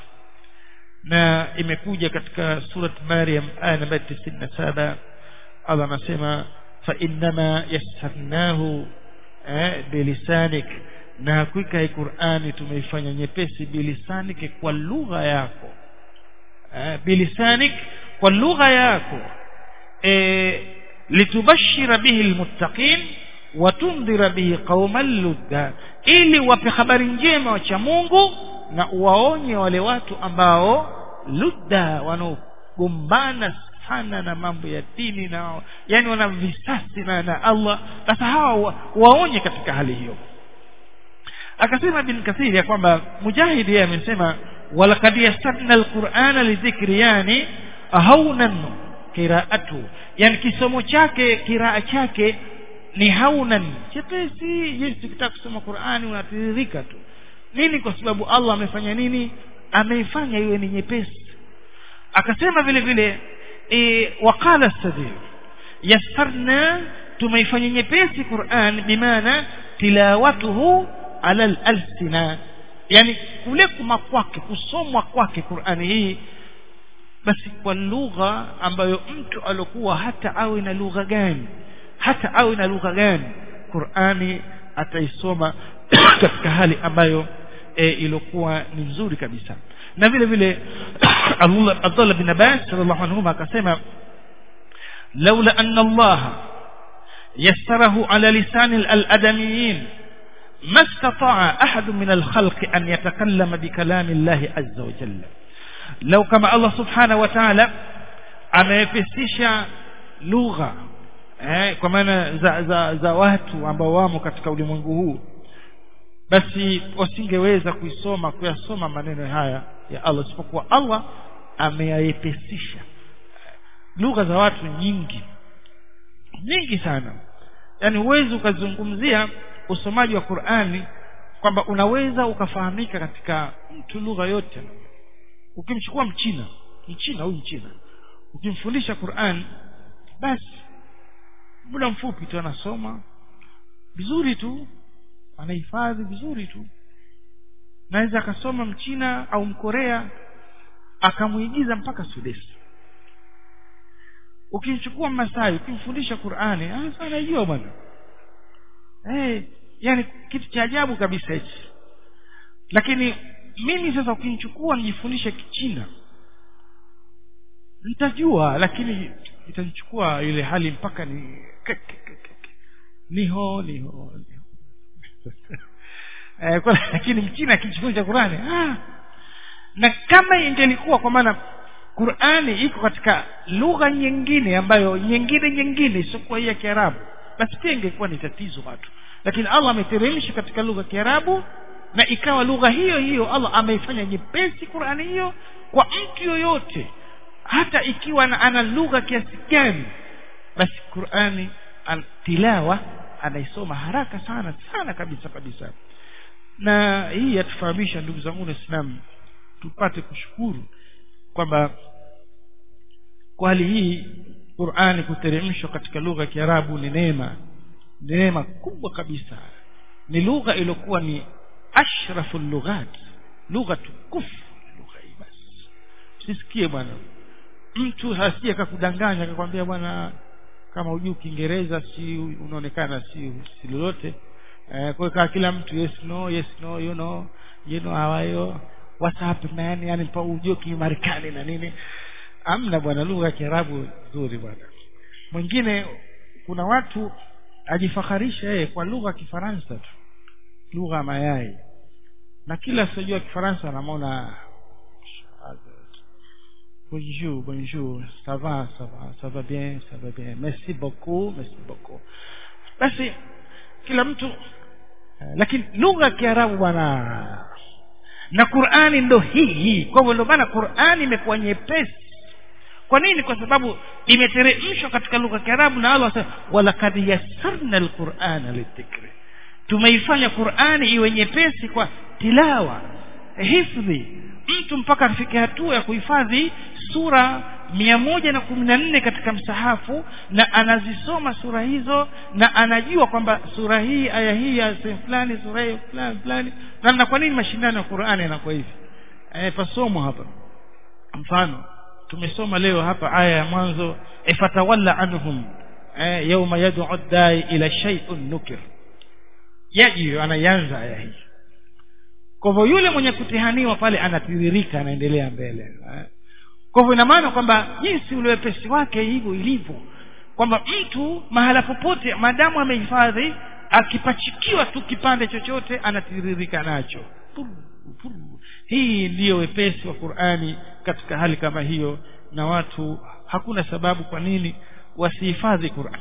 na imekuja katika surat Maryam aya namba 97 Allah anasema fa innama yassarnahu eh, bilisanik na hakika hii Qur'ani tumeifanya nyepesi bilisanik kwa lugha yako eh, bilisanik kwa lugha yako eh, litubashira bihi almuttaqin watundhira bihi qauman ludda ili wape habari njema wacha Mungu na uwaonye wale watu ambao ludda wanaogombana sana na mambo ya dini na yani wana visasi na, na Allah sasa hawa wa, waonye katika hali hiyo akasema bin kathiri ya kwamba mujahid yeye amesema walaqad yassarna alqur'ana lidhikri yani haunan qira'atu yani kisomo chake kiraa chake ni haunan chepesi jinsi ukitaka kusoma Qur'ani unatiririka tu nini kwa sababu Allah amefanya nini ameifanya iwe ni nyepesi akasema vile vile e, waqala sadir yassarna tumeifanya nyepesi Qur'an bimaana tilawatuhu ala al-alsina yani kule kuma kwake kusomwa kwake Qur'ani hii basi kwa lugha ambayo mtu alokuwa hata awe na lugha gani hata awe na lugha gani Qur'ani ataisoma katika hali ambayo e, ilikuwa ni nzuri kabisa na vile vile Abdullah bin Abbas radhiallahu anhu akasema laula anna Allah yassarahu ala lisan al-adamiyin ما استطاع أحد من الخلق أن يتكلم بكلام الله عز وجل لو كما الله سبحانه وتعالى amepesisha lugha eh, kwa maana za, za, za watu ambao wamo katika ulimwengu huu basi wasingeweza kuisoma kuyasoma maneno haya ya Allah isipokuwa Allah ameyayepesisha lugha za watu nyingi nyingi sana yani huwezi ukazungumzia usomaji wa Qur'ani kwamba unaweza ukafahamika katika mtu lugha yote ukimchukua mchina mchina huyu mchina ukimfundisha Qur'an basi muda mfupi tu anasoma vizuri tu anahifadhi vizuri tu naweza akasoma mchina au mkorea akamuigiza mpaka Sudesi ukimchukua masai ukimfundisha qurani ah anajua bwana eh yani kitu cha ajabu kabisa hichi lakini mimi sasa ukinichukua nijifundishe kichina nitajua lakini itanichukua ile hali mpaka ni niho niho niho eh, kwa, lakini mchina akijifunza qurani ah. na kama ingelikuwa kwa maana qurani iko katika lugha nyingine ambayo nyingine nyingine isiokuwa hii ya kiarabu basi pia ingekuwa ni tatizo watu lakini allah ameteremsha katika lugha ya kiarabu na ikawa lugha hiyo hiyo allah ameifanya nyepesi qurani hiyo kwa mtu yoyote hata ikiwa na, ana lugha kiasi gani basi qurani an, tilawa anaisoma haraka sana sana kabisa kabisa na hii yatufahamisha ndugu zangu waislamu tupate kushukuru kwamba kwa hali hii qurani kuteremshwa katika lugha ya kiarabu ni neema ni neema kubwa kabisa ni lugha iliyokuwa ni ashrafu lughat lugha tukufu lugha hii basi usisikie bwana mtu hasije akakudanganya akakwambia bwana kama hujui kiingereza si unaonekana si si lolote eh, kwa hiyo kila mtu yes no yes no you know you know how are you what's up man yani pa ujue kimarekani na nini amna bwana lugha ya kiarabu nzuri bwana mwingine kuna watu ajifakharisha yeye kwa lugha ya kifaransa tu lugha ya mayai na kila asiyojua kifaransa anamwona bonjour bonjour ça va ça va ça va bien ça va bien merci beaucoup merci beaucoup basi kila mtu lakini lugha ya kiarabu bwana na qurani ndo hii hii kwa hivyo ndio maana qurani imekuwa nyepesi kwa nini kwa sababu imeteremshwa katika lugha ya kiarabu na allah asema walakad yassarna alqurana lidhikri tumeifanya qurani iwe nyepesi kwa tilawa hifdhi mtu mpaka afike hatua ya kuhifadhi sura mia moja na kumi na nne katika msahafu na anazisoma sura hizo na anajua kwamba sura hii aya hii ya sehemu fulani sura hii fulani fulani na, na kwa nini mashindano ya qurani yanakuwa hivi e, pasomwa hapa mfano tumesoma leo hapa aya ya mwanzo ifatawalla anhum e, yauma yad'u dai ila shay'un nukir yaji anaianza aya hii kwa hivyo yule mwenye kutihaniwa pale anatiririka anaendelea mbele eh. kwa hivyo ina maana kwamba jinsi ule wepesi wake hivyo ilivyo kwamba mtu mahala popote maadamu amehifadhi akipachikiwa tu kipande chochote anatiririka nacho Puru, puru. hii ndiyo wepesi wa qurani katika hali kama hiyo na watu hakuna sababu kwa nini wasihifadhi qurani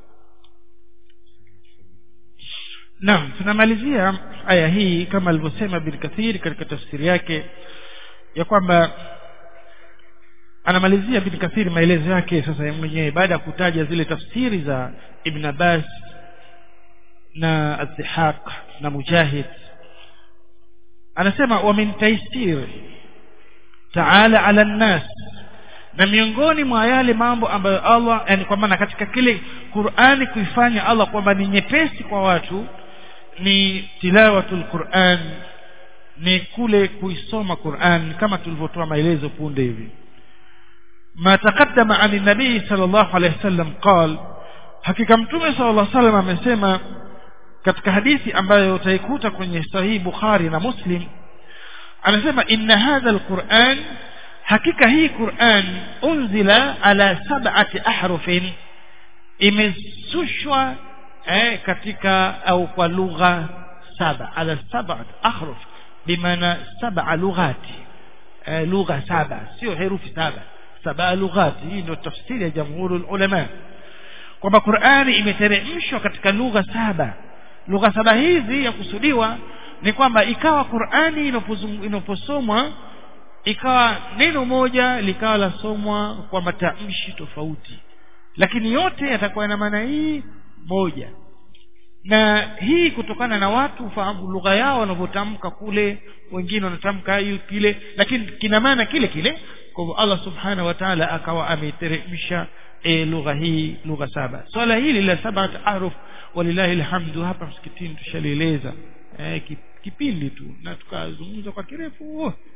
naam tunamalizia aya hii kama alivyosema bin kathir katika tafsiri yake ya kwamba anamalizia bin kathir maelezo yake sasa mwenyewe baada ya kutaja zile tafsiri za ibn abbas na adhihaq na mujahid anasema wa min taisir taala ala nnas na miongoni mwa yale mambo ambayo allah yani kwa maana katika kile qurani kuifanya allah kwamba ni nyepesi kwa watu ni tilawatul Qur'an ni kule kuisoma Qur'an kama tulivyotoa maelezo punde hivi ma taqaddama an nabii sallallahu alayhi wasallam qal hakika mtume sallallahu alayhi wasallam amesema katika hadithi ambayo utaikuta kwenye sahihi Bukhari na Muslim anasema inna hadha alquran hakika hii Qur'an unzila ala sab'ati ahrufin imesushwa eh, katika au kwa lugha saba ala saba ahruf bimaana saba lughati eh, lugha saba sio herufi saba saba lughati hii ndio tafsiri ya jamhuri ulama kwamba Qur'ani imeteremshwa katika lugha saba lugha saba hizi ya kusudiwa ni kwamba ikawa Qur'ani inaposomwa ikawa neno moja likawa lasomwa kwa matamshi tofauti lakini yote yatakuwa na maana hii moja na hii kutokana na watu fahamu lugha yao wanavyotamka kule wengine wanatamka hiyo kile lakini kina maana kile kile kwa hivyo Allah subhanahu wa ta'ala akawa ameiteremsha e, lugha hii lugha saba swala hili la sabat ahruf walillahi alhamdu hapa msikitini tushalieleza e, kipindi tu na tukazungumza kwa kirefu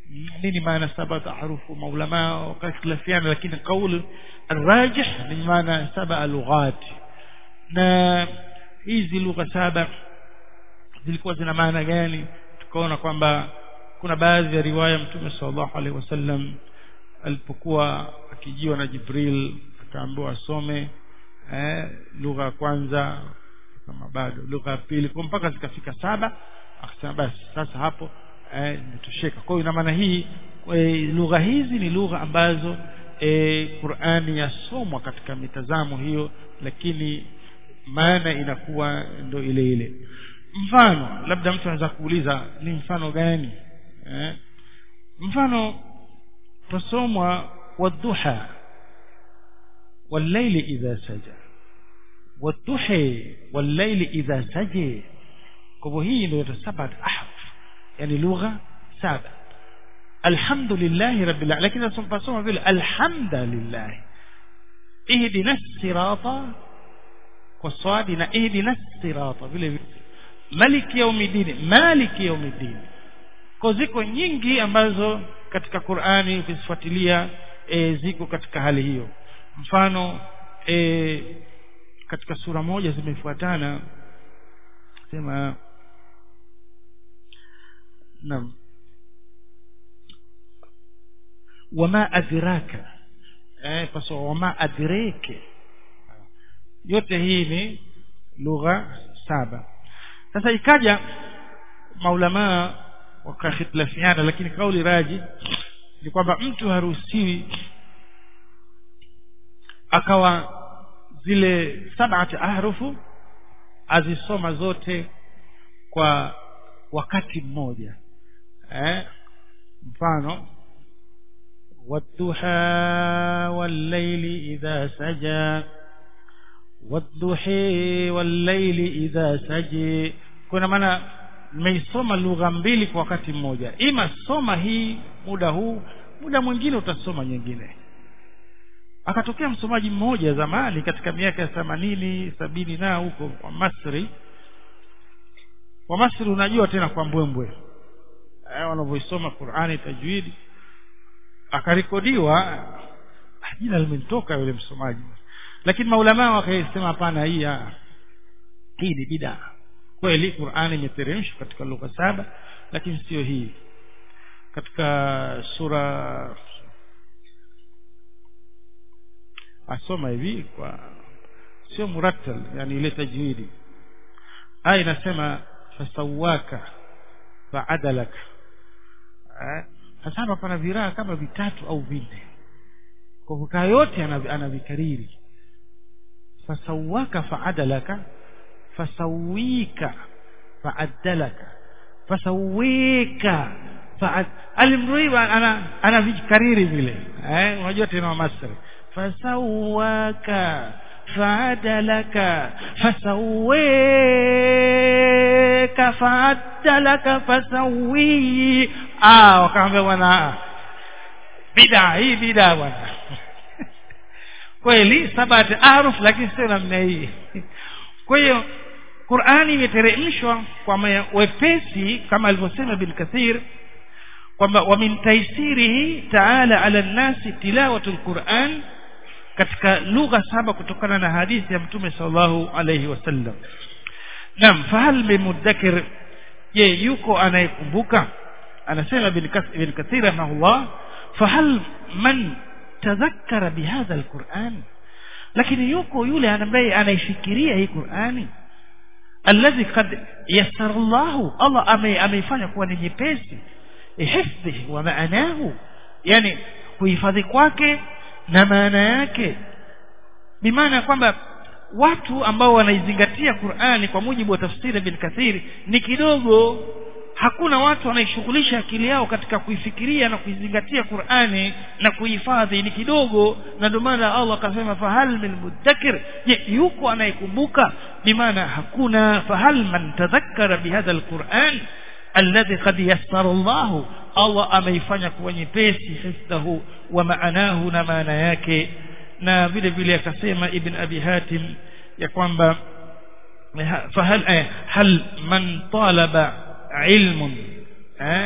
nini maana saba harufu maulama wakakhtilafiana lakini kauli arrajih ni maana saba lughat na hizi lugha saba zilikuwa zina maana gani tukaona kwamba kuna baadhi ya riwaya mtume sallallahu alaihi wasallam alipokuwa akijiwa na Jibril akaambiwa asome eh, lugha ya kwanza kama bado lugha ya pili kwa mpaka zikafika saba akasema basi sasa hapo eh, imetosheka kwa hiyo ina maana hii e, lugha hizi ni lugha ambazo e, Qur'ani yasomwa katika mitazamo hiyo lakini maana inakuwa ndo ile ile mfano labda mtu anaweza kuuliza ni mfano gani eh? mfano tusomwa wadhuha والليل إذا سجى والضحى والليل إذا سجى kwa hii ndio sabat ahruf yani lugha saba alhamdulillah rabbil alamin lakini tunasoma vile alhamdulillah ihdina sirata kwa swadi na ihdina sirata vile vile maliki yaumiddin maliki yaumiddin kwa ziko nyingi ambazo katika Qur'ani ukizifuatilia e, ziko katika hali hiyo mfano e, katika sura moja zimefuatana sema naam wama adraka eh paso wama adrake yote hii ni lugha saba sasa ikaja maulama wakahitilafiana lakini kauli raji ni kwamba mtu haruhusiwi akawa zile sab'ati ahrufu azisoma zote kwa wakati mmoja eh mfano والضحى والليل إذا سجى والضحى والليل إذا سجى kuna maana nimeisoma lugha mbili kwa wakati mmoja ima soma hii muda huu muda mwingine utasoma nyingine akatokea msomaji mmoja zamani katika miaka ya themanini sabini na huko wa Masri wa Masri unajua tena kwa mbwembwe eh, wanavyoisoma Qur'ani tajwidi akarekodiwa jina limenitoka yule msomaji lakini maulama wakaisema hapana hii hii ni bid'a kweli Qur'ani imeteremshwa katika lugha saba lakini sio hii katika sura asoma hivi kwa sio murattal yani ile tajwidi aya inasema fasawaka faadalaka sasa hapa pana viraa kama vitatu au vinne kwa kukaa yote anavikariri fasawaka faadalaka fasawika faadalaka fasawika faad alimrui ana anavikariri vile eh unajua tena wa masri fasawaka faadalaka fasawika faadalaka fasawi ah wakaambia bwana bida hii bida bwana kweli sabati aruf lakini sio namna hii kwa hiyo Qur'ani imeteremshwa kwa wepesi kama alivyosema Ibn Kathir kwamba wa min taisirihi ta'ala ala nasi tilawatul Qur'an katika lugha saba kutokana na hadithi ya Mtume sallallahu alayhi wasallam Naam fahal bimudakkir je yuko anayekumbuka anasema Ibn Kathir rahimahullah fahal man tadhakkara bihadha alquran lakini yuko yule ambaye anaifikiria hii Qur'ani alladhi qad yassara Allah Allah ameifanya kuwa ni nyepesi hifdhi wa maanahu yani kuhifadhi kwake na maana yake bimaana kwamba watu ambao wanaizingatia Qur'ani kwa mujibu wa tafsiri Ibn Kathir ni kidogo hakuna watu wanaishughulisha akili yao katika kuifikiria na kuizingatia Qur'ani na kuhifadhi ni kidogo na ndio maana Allah akasema fahal min mudakkir je yuko anayekumbuka bimaana hakuna fahal man tadhakkara bihadha alquran alladhi qad yassara Allah Allah ameifanya kuwa nyepesi hifdhahu wa maanahu na maana yake na vile vile akasema ibn abi hatim ya kwamba fahal hal man talaba ilmun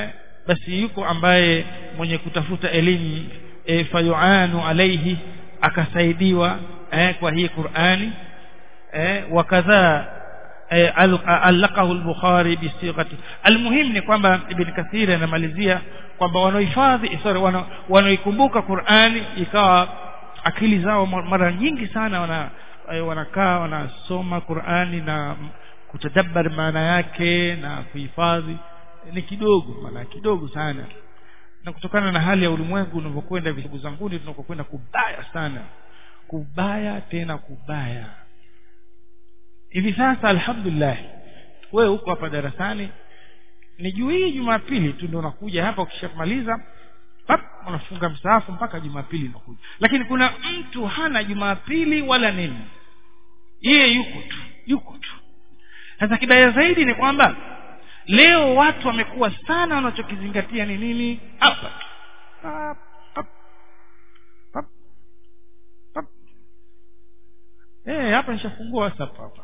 basi yuko ambaye mwenye kutafuta elimu e, fayuanu alaihi akasaidiwa eh, kwa hii Qur'ani eh, wakadha eh, alaqahu al-Bukhari bisighati almuhim ni kwamba Ibn Kathir anamalizia kwamba wanaohifadhi sorry wanaoikumbuka Qur'ani ikawa akili zao mara nyingi sana wana wanakaa wanasoma Qur'ani na kutadabbar maana yake na kuhifadhi ni kidogo maana kidogo sana na kutokana na hali ya ulimwengu unavyokwenda visabu zanguni tunakokwenda kubaya sana kubaya tena kubaya hivi sasa alhamdulillah wewe uko hapa darasani ni juu hii jumapili tu ndio unakuja hapa ukishamaliza pap unafunga msaafu mpaka jumapili unakuja lakini kuna mtu hana jumapili wala nini yeye yuko tu yuko tu sasa kibaya zaidi ni kwamba leo watu wamekuwa sana wanachokizingatia ni nini hapa pap, pap, pap, pap. Eh, hapa nishafungua whatsapp hapa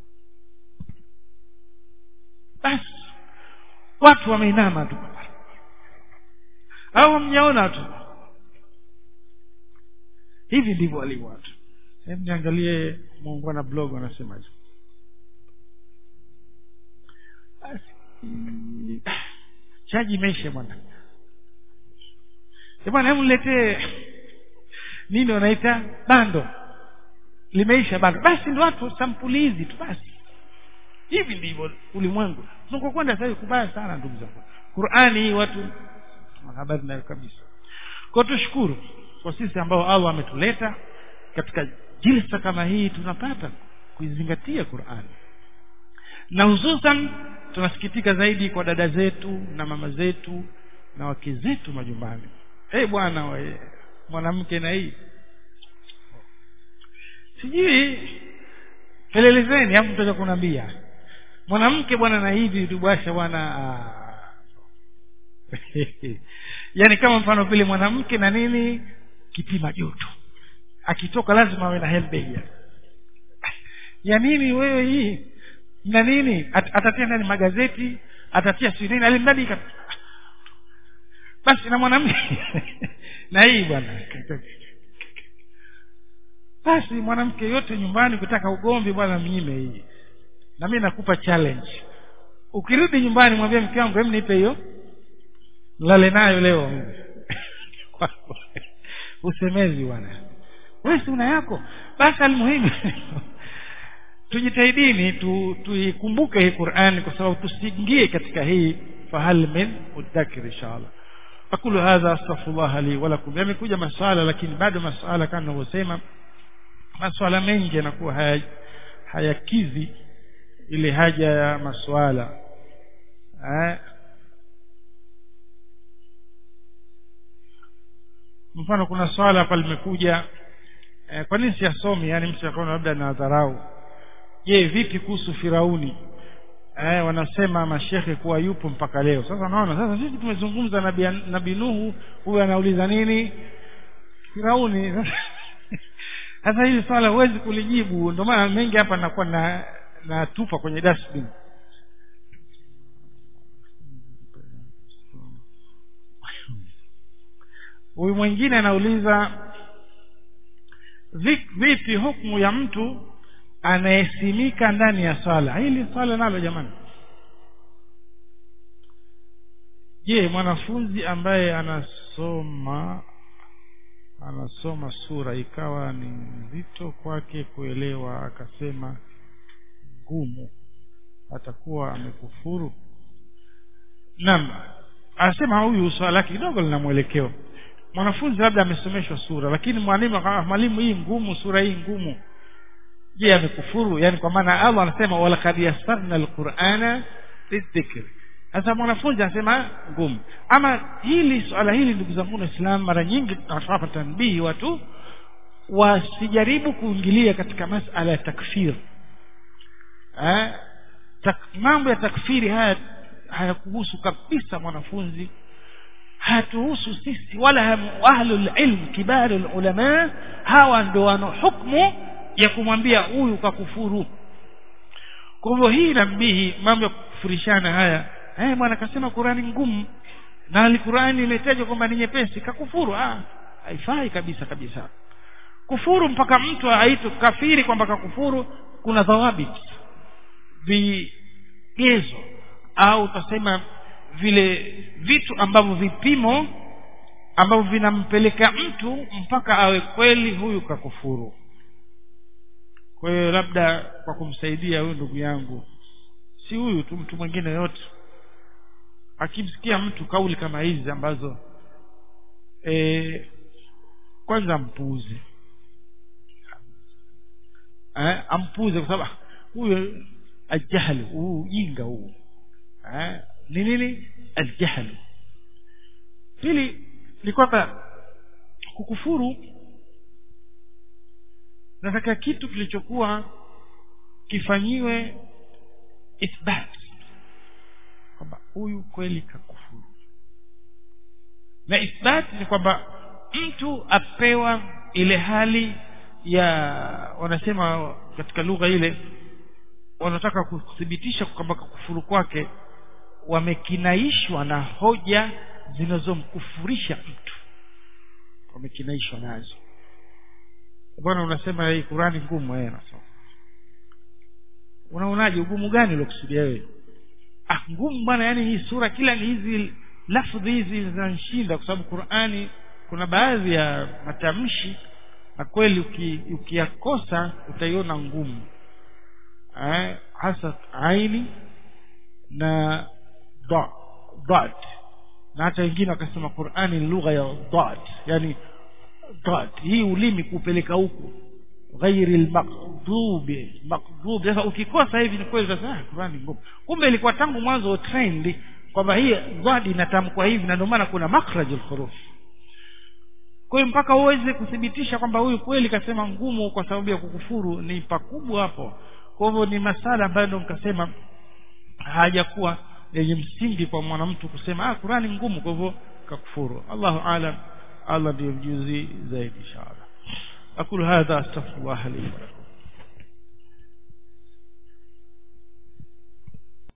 basi watu wameinama tu au hamjaona tu hivi ndivyo walivyo watu hebu niangalie muungwana blog wanasemaje basi chaji imeisha bwana bwana hebu niletee nini wanaita bando limeisha bando basi ndio watu sampuli hizi tu basi hivi ndivyo ulimwengu tunakokwenda sasa kubaya sana ndugu zangu Qur'ani hii watu habari nayo kabisa kwa tushukuru kwa sisi ambao Allah ametuleta katika jilsa kama hii tunapata kuizingatia Qur'ani na hususan tunasikitika zaidi kwa dada zetu na mama zetu na wake zetu majumbani eh hey, bwana we mwanamke na hii sijui pelelezeni hapo mtaka kunambia mwanamke bwana na hivi tubasha bwana yani kama mfano vile mwanamke na nini kipima joto akitoka lazima awe na helbega ya nini wewe hii na nini At, atatia ndani magazeti atatia si nini alimradi basi na mwanamke na hii bwana basi mwanamke yote nyumbani kutaka ugomvi bwana mnyime hii na mimi nakupa challenge ukirudi nyumbani mwambie mke wangu hem nipe hiyo lale nayo leo usemezi bwana wewe si una yako basi almuhimu tujitahidini tu tuikumbuke hii Qur'an kwa sababu tusiingie katika hii fahal min udhakir inshallah aqulu hadha astaghfirullah li wa lakum yamekuja maswala lakini bado maswala kama ninavyosema maswala mengi yanakuwa haya hayakizi ile haja ya maswala eh mfano kuna swala hapa limekuja eh, kwa nini siyasomi yani mtu akaona labda na dharau je vipi kuhusu firauni eh, wanasema mashehe kuwa yupo mpaka leo sasa naona sasa sisi tumezungumza na nabii nuhu huyu anauliza nini firauni sasa hili swala huwezi kulijibu ndio maana mengi hapa nakuwa na natupa kwenye dustbin huyu mwingine anauliza vipi hukumu ya mtu anayesimika ndani ya swala hili swala nalo jamani je mwanafunzi ambaye anasoma anasoma sura ikawa ni nzito kwake kuelewa akasema ngumu atakuwa amekufuru naam anasema huyu swala lake kidogo lina mwelekeo mwanafunzi labda amesomeshwa sura lakini mwalimu mwalimu hii ngumu sura hii ngumu je amekufuru yani kwa maana Allah anasema walaqad yassarna alqur'ana lidhikr sasa mwanafunzi anasema ngumu ama hili swala hili ndugu zangu waislamu mara nyingi tunawapa tanbihi watu wasijaribu kuingilia katika masala ya takfir eh tak, mambo ya takfiri haya hayakuhusu kabisa mwanafunzi hatuhusu sisi wala ahlul ilm kibarul ulama hawa ndo wana hukumu ya kumwambia huyu kakufuru kwa hivyo hii nabihi mambo ya kufurishana haya eh bwana kasema Qurani ngumu na Qur'ani imetajwa kwamba ni nyepesi kakufuru ah haifai kabisa kabisa kufuru mpaka mtu aitwe kafiri kwamba kakufuru kuna dhawabit vigezo au utasema vile vitu ambavyo vipimo ambavyo vinampeleka mtu mpaka awe kweli huyu kakufuru kwa hiyo labda kwa kumsaidia huyu ndugu yangu si huyu tu mtu mwingine yote akimsikia mtu kauli kama hizi ambazo e, kwanza mpuuze eh, ampuuze kwa sababu huyo aljahlu huu ujinga huu eh, ni nini aljahlu pili ni kwamba kukufuru nataka kitu kilichokuwa kifanyiwe ithbat kwamba huyu kweli kakufuru na ithbat ni kwamba mtu apewa ile hali ya wanasema katika lugha ile wanataka kuthibitisha kwamba kufuru kwake wamekinaishwa na hoja zinazomkufurisha mtu wamekinaishwa nazo bwana unasema hii Qurani ngumu eh nasema unaonaje ugumu gani uliokusudia wewe ah ngumu bwana yani hii sura kila hizi lafdhi hizi zinanishinda kwa sababu Qurani kuna baadhi ya matamshi na kweli ukiyakosa utaiona ngumu eh, hasa aini na da dad na hata wengine wakasema Qur'ani ni lugha ya dad yani dad hii ulimi kupeleka huku ghairi almaqdubi maqdub sasa ukikosa hivi ni kweli sasa Qur'ani ngumu kumbe ilikuwa tangu mwanzo trend kwamba hii dad inatamkwa hivi na ndio maana kuna makhrajul huruf kwa hiyo mpaka uweze kuthibitisha kwamba huyu kweli kasema ngumu kwa sababu ya kukufuru ni pakubwa hapo kwa hivyo ni masala ambayo ndo nikasema hajakuwa yenye msingi kwa mwanamtu kusema ah Qurani ngumu kwa hivyo kakufuru Allahu aalam Allah ndiye mjuzi zaidi inshallah aqulu hadha astaghfirullah li wa lakum